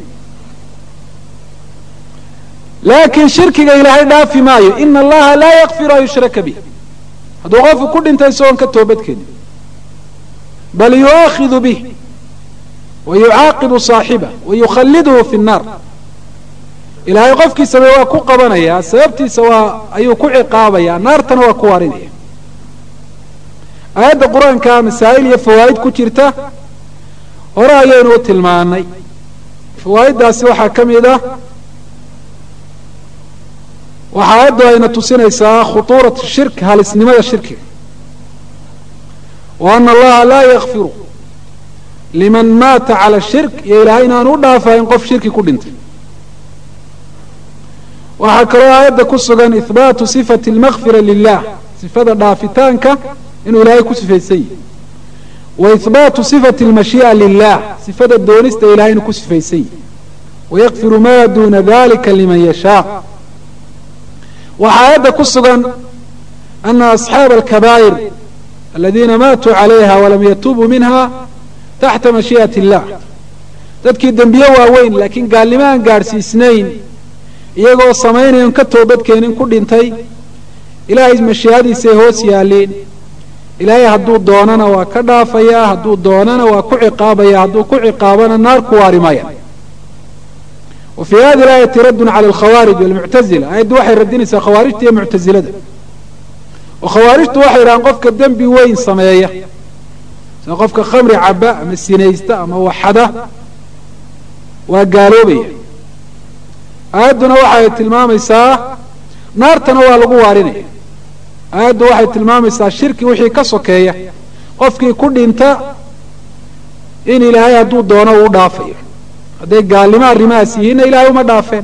S1: laakiin shirkiga ilaahay dhaafi maayo ina allaha laa yakfiru an yushraka bih hadduu qofku ku dhintay isagoon ka toobadkeenin bal yu'aakhidu bih wa yucaaqibu saaxibah wa yukhalliduhu fi nnaar ilaahay qofkii sameeye waa ku qabanayaa sababtiisa waa ayuu ku ciqaabayaa naartana waa ku waarinaya aayadda qur-aanka masaa'il iyo fawaa'id ku jirta hore ayaynu u tilmaanay fawaa'iddaasi waxaa ka mid ah waxa aayaddu ayna tusinaysaa khutuurat shirk halisnimada shirkiga wa ana allaha laa yakfiru liman maata cala shirk iyo ilaahay inaanu u dhaafayn qof shirki ku dhintay waxaa kaloo aayadda ku sugan ihbaatu sifati almakfira lilah sifada dhaafitaanka inuu ilaahay ku sifaysan yihi wa ihbaatu sifati almashii'a lilah sifada doonista ilahay inuu ku sifaysan yihi wayakfiru ma duna dalika liman yashaa waxaa aayadda ku sugan ana asxaaba alkabaa'ir aladiina maatuu calayha walam yatuubuu minha taxta mashii'ati illah dadkii dembiye waaweyn laakiin gaalnimo aan gaadhsiisnayn iyagoo samaynayon ka toobadkeenin ku dhintay ilaahay mashii'adiisay hoos yaalleen ilaahay hadduu doonana waa ka dhaafayaa hadduu doonana waa ku ciqaabaya hadduu ku ciqaabana naar ku waari maya wa fii hadi aayati raddun cala alkhawaarij walmuctazila aayaddu waxay radinaysaa khawaarijta iyo muctazilada oo khawaarijtu waxay yidhahaan qofka dembi weyn sameeya sida qofka khamri caba ama sinaysta ama waxada waa gaaloobaya aayadduna waxay tilmaamaysaa naartana waa lagu waarinaya aayaddu waxay tilmaamaysaa shirki wixii ka sokeeya qofkii ku dhinta in ilaahay hadduu doono uu dhaafayo hadday gaalnimo arrimahaas yihiinna ilaahay uma dhaafeen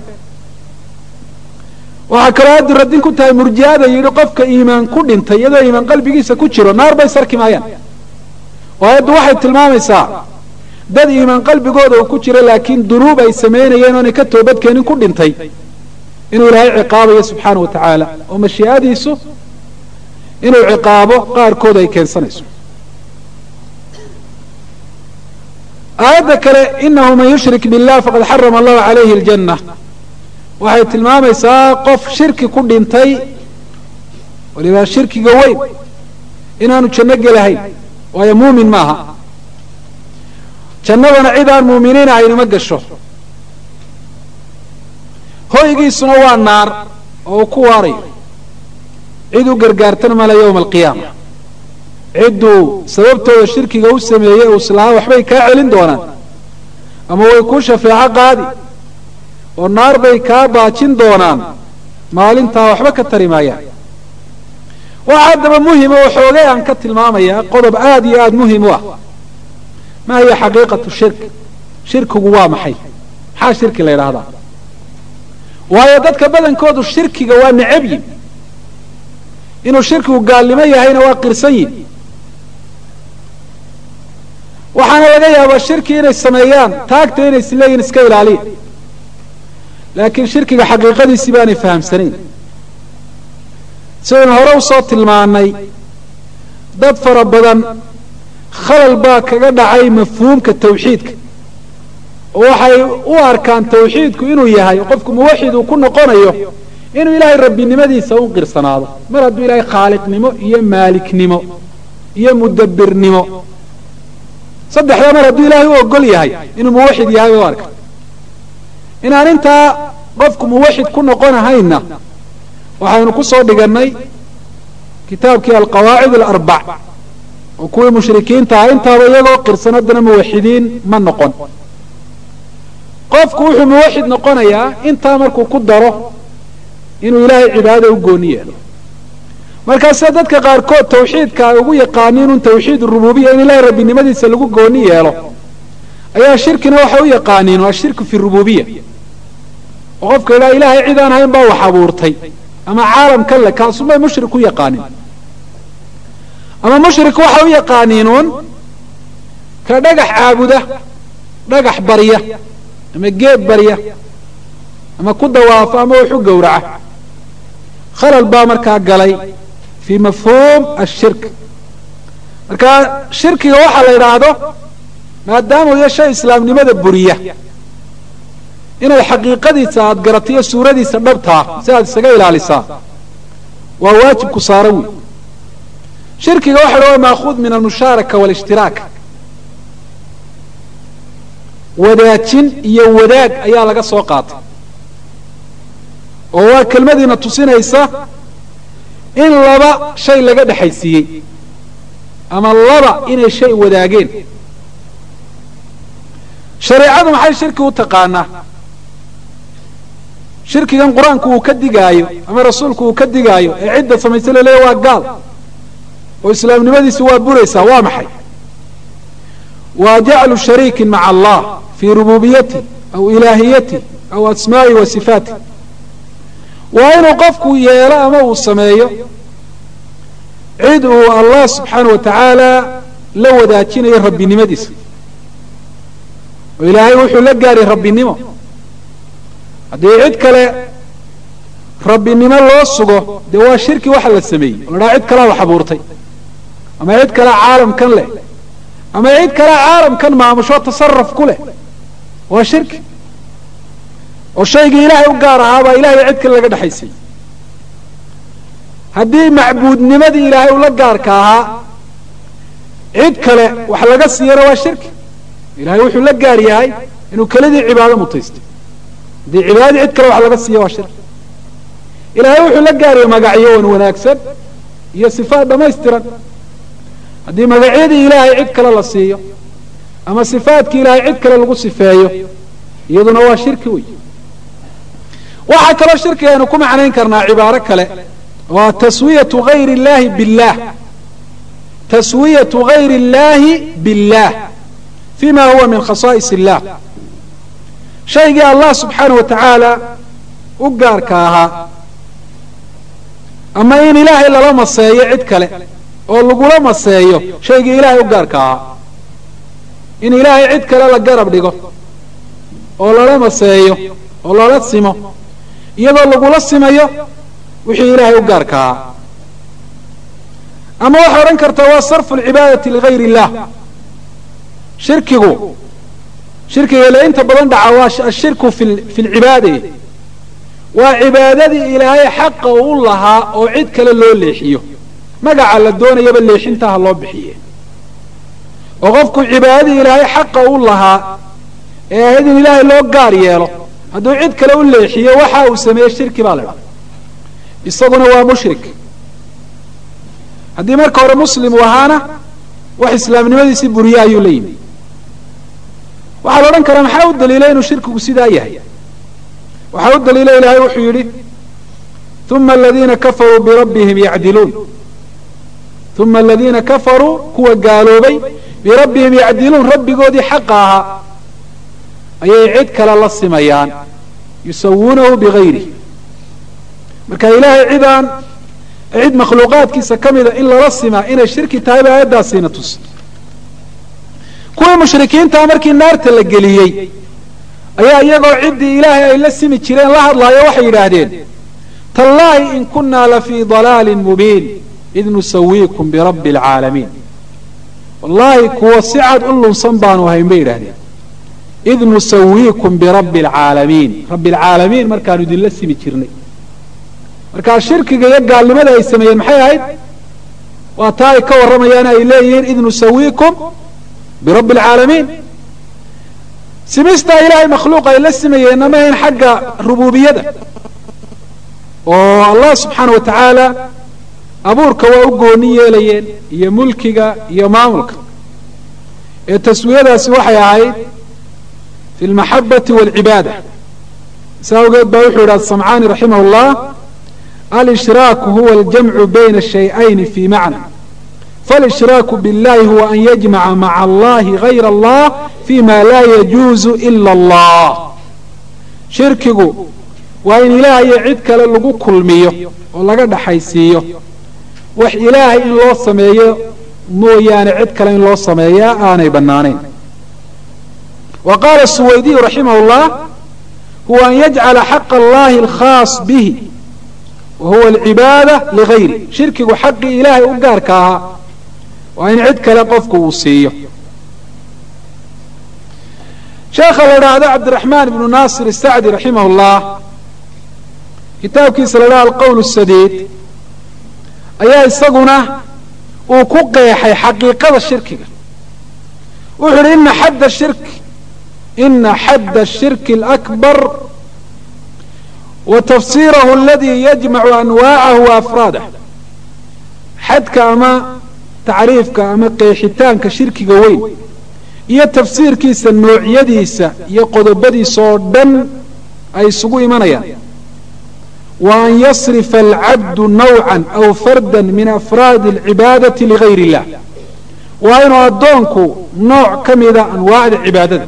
S1: waxaa kaloo aayaddu radin ku tahay murji'ada yidhi qofka iimaan ku dhintay iyadoo iimaan qalbigiisa ku jiro naar bay sarki maayaan oo aayaddu waxay tilmaamaysaa dad iimaan qalbigooda uu ku jiro laakiin dunuub ay samaynayeen oonay ka toobadkeenin ku dhintay inuu ilaahay ciqaabayo subxaana wa tacaala oo mashii'adiisu inuu ciqaabo qaarkood ay keensanayso aayadda kale inahu man yushrik billah faqad xarama allahu calayhi aljanna waxay tilmaamaysaa qof shirki ku dhintay waliba shirkiga weyn inaanu janno gelahayn waayo muumin maaha jannadana cid aan muuminiin ahayni ma gasho hoygiisuna waa naar oo uu ku waarayo cid u gargaartana male yowma alqiyaama cidduu sababtooda shirkiga u sameeyey uu islahaa waxbay kaa celin doonaan ama way kuu shafeeco qaadi oo naar bay kaa baajin doonaan maalintaa waxba ka tari maayaan waxa haddaba muhima oo xoogay aan ka tilmaamayaa qodob aada iyo aada muhim u ah ma hiya xaqiiqatu shirk shirkigu waa maxay maxaa shirki la yidhaahdaa waayo dadka badankoodu shirkiga waa necab yin inuu shirkigu gaalnimo yahayna waa qirsan yihin waxaana laga yaabaa shirki inay sameeyaan taagta inay isleeyihin iska ilaaliya laakiin shirkiga xaqiiqadiisii baanay fahamsanayn sidaynu hore usoo tilmaanay dad fara badan khalal baa kaga dhacay mafhuumka tawxiidka oo waxay u arkaan tawxiidku inuu yahay qofku muwaxid uu ku noqonayo inuu ilaahay rabbinimadiisa u qirsanaado mar hadduu ilaahay khaaliqnimo iyo maaliknimo iyo mudabbirnimo saddexdaa mar hadduu ilaahay u ogol yahay inuu muwaxid yahay bay u arka inaan intaa qofku muwaxid ku noqonahayna waxaynu ku soo dhigannay kitaabkii alqawaacid alarbac oo kuwii mushrikiinta ah intaaba iyagoo qirsan haddana muwaxidiin ma noqon qofku wuxuu muwaxid noqonayaa intaa markuu ku daro inuu ilaahay cibaadada u gooni yeelo markaase dadka qaarkood tawxiidka ay ugu yaqaaniin un tawxiid rububiya in ilaahay rabbinimadiisa lagu gooni yeelo ayaa shirkina waxay u yaqaaniin waa shirku fi rububiya oo qofka idhaha ilaahay cid aan hayn baa wax abuurtay ama caalamkan le kaasunbay mushrik u yaqaaniin ama mushrik waxay u yaqaaniinuun ka dhagax caabuda dhagax barya ama geed barya ama ku dawaafa ama wax u gowraca khalal baa markaa galay fii mafhuum ashirk marka shirkiga waxaa la yidhaahdo maadaamuu iyo shay islaamnimada buriya inaad xaqiiqadiisa aada garatiyo suuradiisa dhabtaa si aad isaga ilaalisaa waa waajibku saaran wey shirkiga waxa la waa maakuud min almushaaraka walishtiraak wadaajin iyo wadaag ayaa laga soo qaatay oo waa kelmadiina tusinaysa in laba shay laga dhexaysiiyey ama laba inay shay wadaageen shareecadu maxay shirki u taqaanaa shirkigan qur-aanku uu ka digaayo ama rasuulku uu ka digaayo ee cidda samaysa laleeya waa gaal oo islaamnimadiisi waa buraysaa waa maxay waa jaclu shariikin maca allah fii rububiyati aw ilaahiyati aw asmaa'i wa sifaati waa inuu qofku yeelo ama uu sameeyo cid uu allah subxaana wa tacaala la wadaajinayo rabbinimadiisa oo ilaahay wuxuu la gaari rabbinimo haddii cid kale rabbinimo loo sugo dee waa shirki waxa la sameeyey oo la dhaha cid kalaa wax abuurtay ama cid kalea caalamkan leh ama cid kalea caalamkan maamusho tasaraf ku leh waa shirki oo shaygii ilaahay u gaar ahaabaa ilahay cid kale laga dhexaysay haddii macbuudnimadii ilaahay ula gaarka ahaa cid kale wax laga siiyana waa shirki ilahay wuxuu la gaar yahay inuu kelidii cibaado mutaystay haddii cibaadadii cid kale wax laga siiya waa shirki ilaahay wuxuu la gaariyay magacyo wan wanaagsan iyo sifaat dhamaystiran haddii magacyadii ilaahay cid kale la siiyo ama sifaatkii ilaahay cid kale lagu sifeeyo iyaduna waa shirki wey waxaa kaloo shirkiga aynu ku macnayn karnaa cibaaro kale waa taswiyatu gayri اllahi billah taswiyatu gayri اllahi billah fima huwa min khasaa'is illah shaygii allah subxaanaه wa tacaala u gaarka ahaa ama in ilaahay lala maseeyo cid kale oo lagula maseeyo shaygii ilaahay u gaarka ahaa in ilaahay cid kale la garab dhigo oo lala maseeyo oo lala simo iyadoo lagula simayo wixii ilaahay u gaarka ahaa ama waxaa odhan kartaa waa sarfu alcibaadati ligayr illah shirkigu shirkiga ile inta badan dhaca waa ashirku fi lcibaada waa cibaadadii ilaahay xaqa u lahaa oo cid kale loo leexiyo magaca la doonayaba leexintaha loo bixiye oo qofku cibaadadii ilaahay xaqa u lahaa ee ahayd in ilaahay loo gaar yeelo hadduu cid kale u leexiyo waxa uu sameeye shirki baa la idhaha isaguna waa mushrik haddii marka hore muslim uu ahaana wax islaamnimadiisii buriye ayuu la yimi waxaa la odhan karaa maxaa u daliilay inuu shirkigu sidaa yahay waxaa u daliila ilaahay wuxuu yidhi uma aladiina kafaruu birabbihim yacdiluun uma aladiina kafaruu kuwa gaaloobay birabbihim yacdiluun rabbigoodii xaqa ahaa ayay cid kale la simayaan yusawuunahu bigayrihi marka ilaahay cidaan cid makhluuqaadkiisa ka mida in lala simaa inay shirki tahay ba aayaddaasiina tus kuwii mushrikiintaa markii naarta la geliyey ayaa iyagoo ciddii ilaahay ay la simi jireen la hadlaayo waxay yidhaahdeen tallaahi in kunaa lafii dalaalin mubiin id nusawiikum birabbi alcaalamiin wallaahi kuwa si cad u lunsan baanu ahayn bay yidhahdeen id nusawiikum birabbi alcaalamiin rabbi alcaalamiin markaanu idinla simi jirnay markaa shirkiga iyo gaalnimada ay sameeyeen maxay ahayd waa taa ay ka warramayaan ay leeyihiin id nusawiikum birabbi alcaalamiin simistaa ilaahay makhluuq ay la simayeenna ma ahayn xagga rububiyada oo allah subxaana wa tacaala abuurka waa u gooni yeelayeen iyo mulkiga iyo maamulka ee taswiyadaasi waxay ahayd fi lmaxabati waalcibaada saa awgeed baa wuxuu yidhi asamcaani raximah اllah alshraaku huwa aljamcu bayna shayئayni fi macna faalishraaku biاllahi huwa an yajmaca maca allahi gayra allah fima laa yajuuzu ila allah shirkigu waa in ilaahayo cid kale lagu kulmiyo oo laga dhaxaysiiyo wax ilaahay in loo sameeyo mooyaane cid kale in loo sameeyaa aanay bannaanayn wa qaala suwaydiyu raximah اllah huwa an yajcala xaqa allahi alkhaas bihi wa huwa alcibaada ligayri shirkigu xaqii ilaahay u gaarka ahaa waa in cid kale qofku uu siiyo sheekha la idhaahdo cabdiraxmaan ibnu naasir isacdi raximah اllah kitaabkiisa la idhaha alqowl sadiid ayaa isaguna uu ku qeexay xaqiiqada shirkiga wuxuu uhi ina xadda shirki ina xadda shirki alakbar wa tafsiirahu aladii yajmacu anwaacahu wa afraadah xadka ama tacriifka ama qeexitaanka shirkiga weyn iyo tafsiirkiisa noocyadiisa iyo qodobadiisa oo dhan ay isugu imanayaan wa an yasrifa alcabdu nawcan aw fardan min afraadi alcibaadati ligayr illah waa inuu addoonku nooc ka mida anwaacda cibaadada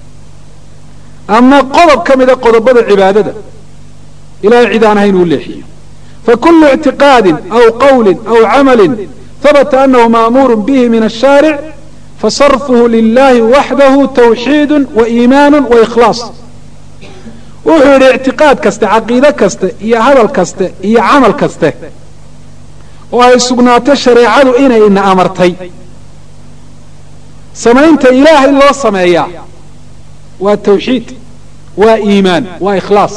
S1: ama qodob ka mida qodobada cibaadada ilahay cid aan ahayn uu leexiyo fakulu ictiqaadi aw qawli aw camali habata anahu maamuuru bihi min ashaaric fasarfuhu lilahi waxdahu tawxiidu wa iimaanu wa ikhlaas wuxuu yidhi ictiqaad kaste caqiide kaste iyo hadal kaste iyo camal kaste oo ay sugnaatay shareecadu inay ina amartay samaynta ilaahay loo sameeyaa waa tawxiid waa iimaan waa ikhlaas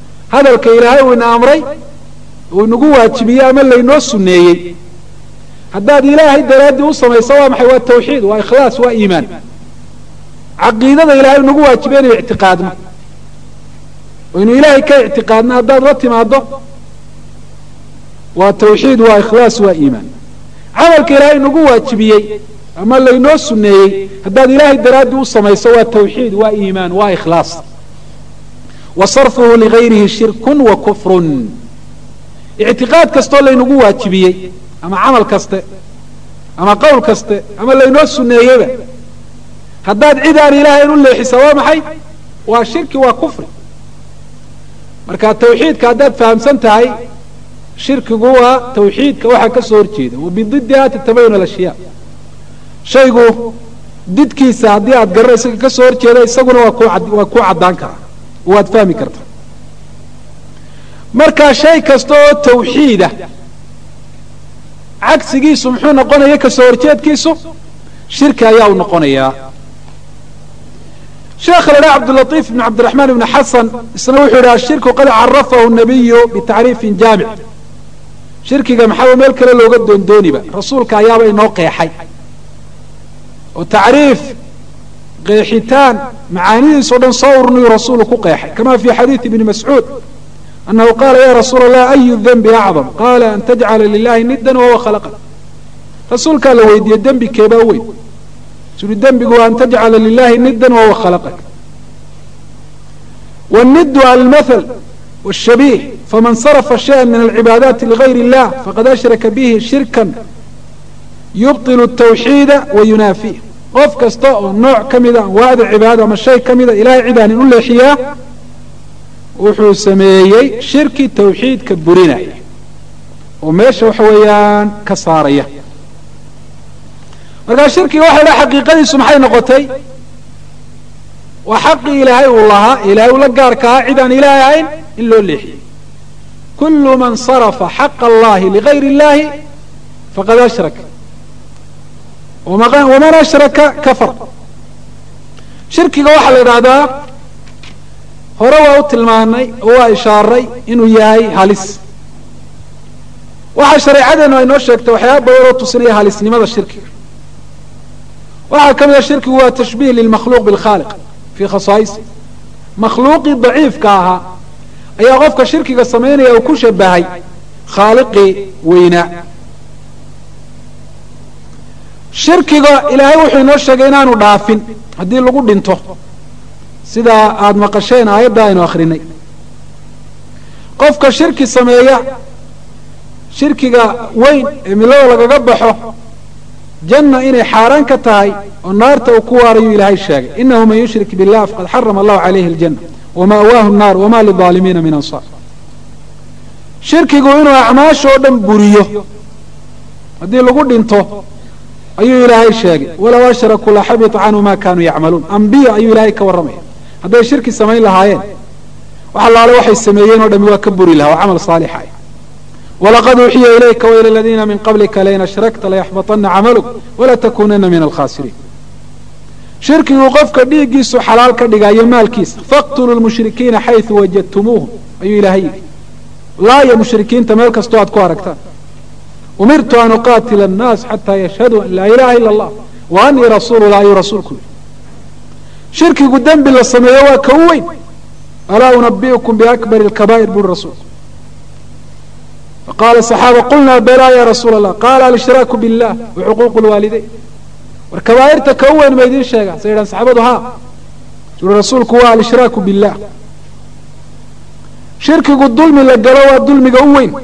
S1: hadalka ilaahay uu ina amray uu inagu waajibiyey ama laynoo sunneeyey haddaad ilaahay daraaddii u samayso waa maxay waa tawxiid waa ikhlaas waa iimaan caqiidada ilahay nagu waajibe inuu ictiqaadno oo inuu ilaahay ka ictiqaadno haddaad la timaado waa tawxiid waa ikhlaas waa iimaan camalka ilaahay nagu waajibiyey ama laynoo suneeyey haddaad ilaahay daraaddii u samayso waa tawxiid waa iimaan waa ikhlaas wa sarfuhu ligayrihi shirkun wa kufrun ictiqaad kastoo laynagu waajibiyey ama camal kaste ama qowl kaste ama laynoo suneeyeyba haddaad cid aan ilaahay u leexisa waa maxay waa shirki waa kufri marka tawxiidka haddaad fahamsan tahay shirkigu waa tawxiidka waxaa ka soo horjeeda wa bididiha tatabayun alashyaa shaygu didkiisa haddii aad garanayso ka soo horjeeda isaguna waa ku waa kuu caddaan karaa waad fahmi kartaa marka shay kasta oo tawxiida cagsigiisu muxuu noqonaya kasoo horjeedkiisu shirki ayaa u noqonayaa sheekha la dhaha cabdulaiif ibn cabdiraxmaan ibn xasan isna wuxuu yidhi ashirku qad carafahu nabiyu bitacriifin jaamic shirkiga maxaa meel kale looga doondooniba rasuulka ayaaba inoo qeexay oo tacriif qeexitaan macaanidiisao dhan soo urniyu rasuulu ku qeexay kama fi xadiidi ibni mascuud anahu qaala ya rasuula allah ayu denbi acdam qaala an tajcala lilahi nidan wahuwa khalaqak rasuulkaa la weydiiyey dembi keebaa weyn suri dembigu waa an tajcala lilahi nidan wahuwa khalaqak wnidu almathal wshabiih faman sarafa shaya min alcibaadaati ligayr illah faqad ashraka bihi shirkan yubطil tawxiida wa yunaafih qof kasta oo nooc ka mida anwaacda cibaadada ama shay ka mida ilahay cidaanin u leexiyaa wuxuu sameeyey shirki tawxiidka burinaya oo meesha waxa weeyaan ka saaraya markaa shirkiga waxa la xaqiiqadiisu maxay noqotay waa xaqii ilaahay uu lahaa ilahay uu la gaarka ahaa cid aan ilaahay ahayn in loo leexiyey kulu man sarafa xaqa allahi ligayr illahi faqad ashrak waman ashraka kafar shirkiga waxaa la idhaahdaa hore waa u tilmaanay oo waa ishaaray inuu yahay halis waxaa shareecadeenu ay noo sheegtay waxyaaba badan oo tusinaya halisnimada shirkiga waxaa ka mid a shirkigu waa tashbiih lilmakhluuq bilkhaaliq fii khasaa'isi makhluuqii daciifka ahaa ayaa qofka shirkiga samaynaya uu ku shabahay khaaliqii weynaa shirkiga ilaahay wuxuu inoo sheegay inaanu dhaafin haddii lagu dhinto sidaa aada maqasheen aayadda aynu akrinay qofka shirki sameeya shirkiga weyn ee milada lagaga baxo janna inay xaaraan ka tahay oo naarta uu ku waarayuu ilaahay sheegay inahu man yushrik billah faqad xarama allahu calayhi aljanna wama'waahu nnaar wama lidaalimiina min ansaar shirkigu inuu acmaasha oo dhan buriyo haddii lagu dhinto ayuu ilaahay sheegay walow ashrakuu laxabita canhu ma kanuu yacmaluun ambiya ayuu ilaahay ka warramaya hadday shirki samayn lahaayeen wax allaale waxay sameeyeen o dhami waa ka buri lahaa waa camal saalixa walaqad uuxiya ilayka waila aladiina min qablika lain ashrakta layaxbaطana camaluk walatakunana min alkhasiriin shirkigu qofka dhiiggiisu xalaal ka dhigayo maalkiisa faqtuluu lmushrikiina xayثu wajadtumuuhum ayuu ilaahay yidhi laaya mushrikiinta meel kastoo aad ku aragtaan umirtu an uqaatila annaas xataa yashhaduu an laa ilaha ila allah wa anii rasuulu lah ayuu rasuulku yidhi shirkigu dembi la sameeyo waa ka u weyn alaa unabiukum biakbari اlkabaa'ir buuri rasuulku faqaala saxaaba qulnaa belaa ya rasuula allah qaala alshraaku billah wa xuquuqu lwaalideyn war kabaa'irta ka u weyn ma idiin sheega say yidhahan saxaabadu haa suri rasuulku waa alshraaku billah shirkigu dulmi la galo waa dulmiga u weyn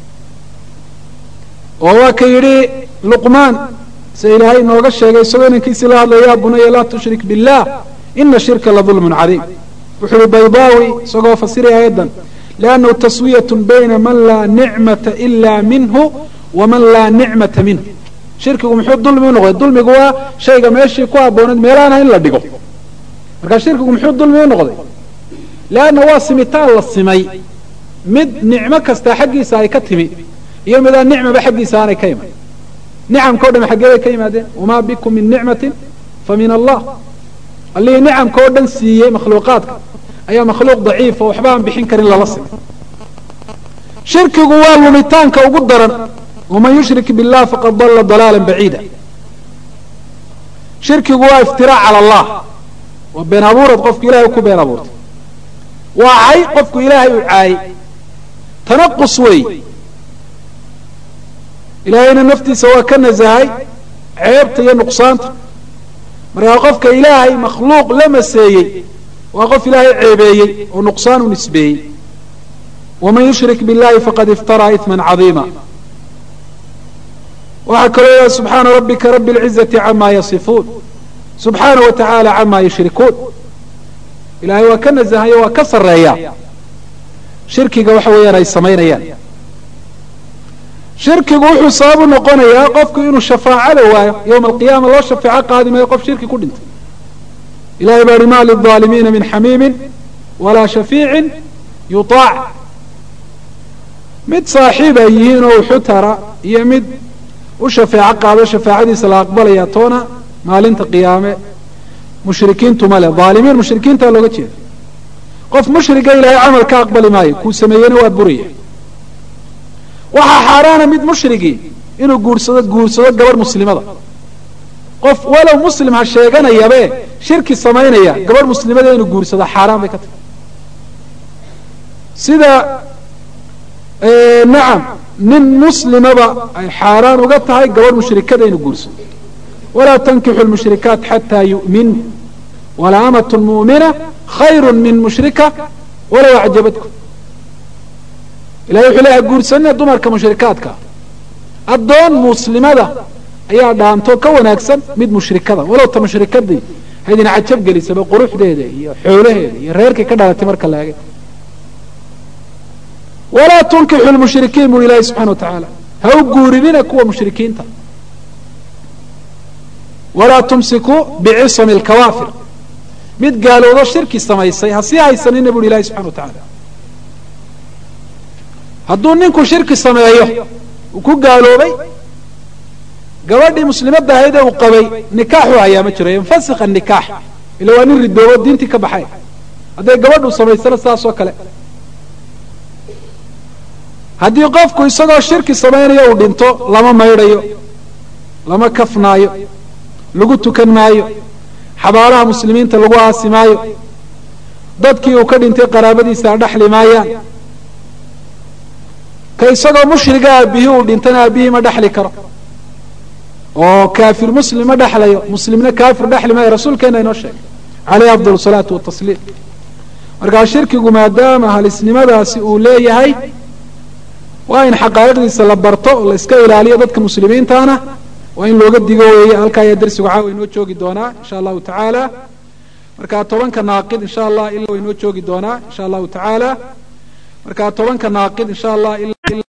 S1: oo waa ka yidhi luqmaan se ilaahay inooga sheegay isagoo inankiisii la hadlaya ya bunaya laa tushrik billah ina shirka la dulmun cadiim wuxuu yihi baydaawi isagoo fasiraya ayadan liannahu taswiyat bayna man laa nicmata ila minhu waman laa nicmata minhu shirkigu muxuu dulmi u noqday dulmigu waa shayga meeshii ku habbooneed meelaana in la dhigo marka shirkigu muxuu dulmi u noqday leanna waa simitaan la simay mid nicmo kasta xaggiisa ay ka timi iyo midaan nicmaba xaggiisa aanay ka iman nicamka o dham xaggeeday ka yimaadeen wamaa bikum min nicmatin fa min allah allihii nicamka oo dhan siiyey makhluuqaadka ayaa makhluuq daciifa waxba aan bixin karin lala simay shirkigu waa lumitaanka ugu daran waman yushrik billah faqad dalla dalaala baciida shirkigu waa iftiraac cala allah waa been abuurad qofku ilahay ku been abuurtay waa cay qofku ilaahay u caayey tanaqus wey ilaahayna naftiisa waa ka nasahay ceebta iyo nuqsaanta markaa qofka ilaahay makhluuq la maseeyey waa qof ilaahay ceebeeyey oo nuqsaan u nisbeeyey waman yushrik billahi faqad iftaraa iثma cadiima waxaa kaloo ilaha subxaana rabbika rabi اlcizati cama yasifuun subxaana wa tacaala cama yushrikuun ilahay waa ka nasahayo waa ka sareeya shirkiga waxa weeyaan ay samaynayaan shirkigu wuxuu sababu noqonayaa qofku inuu shafaacada waayo yowma alqiyaama loo shafeeco qaadi maayo qof shirki ku dhintay ilahay baa hi ma lilظaalimiina min xamiimin walaa shafiicin yuطaac mid saaxiib ay yihiin oo uxutara iyo mid u shafeeco qaado shafaacadiisa la aqbalaya toona maalinta qiyaame mushrikiintu male aalimiin mushrikiintaa looga jeeda qof mushriga ilaahay camal ka aqbali maayo kuu sameeyena waa buraya waxaa xaaraana mid mushrigii inuu guursado guursado gabadh muslimada qof walow muslim ha sheeganayabe shirki samaynaya gabadh muslimada inuu guursado xaaraan bay ka tahay sida nacam nin muslimaba ay xaaraan uga tahay gabadh mushrikada inuu guursado walaa tankixu lmushrikaat xataa yu'min walaa amatun mu'mina khayru min mushrika walow acjabadku ilahay wuxuu leeyahay guursanina dumarka mushrikaadka addoon muslimada ayaa dhaanto ka wanaagsan mid mushrikada walow ta mushrikadii haydin cajab gelisaba quruxdeeda iyo xoolaheeda iyo reerkay ka dhalatay marka la egay walaa tunkixu lmushrikiin buri ilaahi subxana wa tacaala ha u guurinina kuwa mushrikiinta walaa tumsikuu bicisami lkawaafir mid gaaloodo shirki samaysay ha sii haysanina buri ilahi subxana wa tacaala hadduu ninku shirki sameeyo uu ku gaaloobay gabadhii muslimadda ahayd ee uu qabay nikaaxu hayaa ma jiro yanfasikha nikaax ila waa nin ridoobo diintii ka baxay hadday gabadhu samaysana saas oo kale haddii qofku isagoo shirki samaynayo uu dhinto lama maydhayo lama kafnaayo lagu tukan maayo xabaalaha muslimiinta lagu aasi maayo dadkii uu ka dhintay qaraabadiisa dhaxli maayaan ka isagoo mushriga aabihii uu dhintana aabihii ma dhexli karo oo kaafir muslim ma dhexlayo muslimna kaafir dhexli maayo rasuulkeena inoo sheegay caleyhi afdal salaatu watasliim markaa shirkigu maadaama halisnimadaasi uu leeyahay waa in xaqaa'iqdiisa la barto la iska ilaaliyo dadka muslimiintaana waa in looga digo weeye halkaa ayaa darsigu caawa inoo joogi doonaa insha allahu tacaala markaa tobanka naaqid insha allah ilaa wa inoo joogi doonaa insha allahu tacaala markaa tobanka naaqid insha allah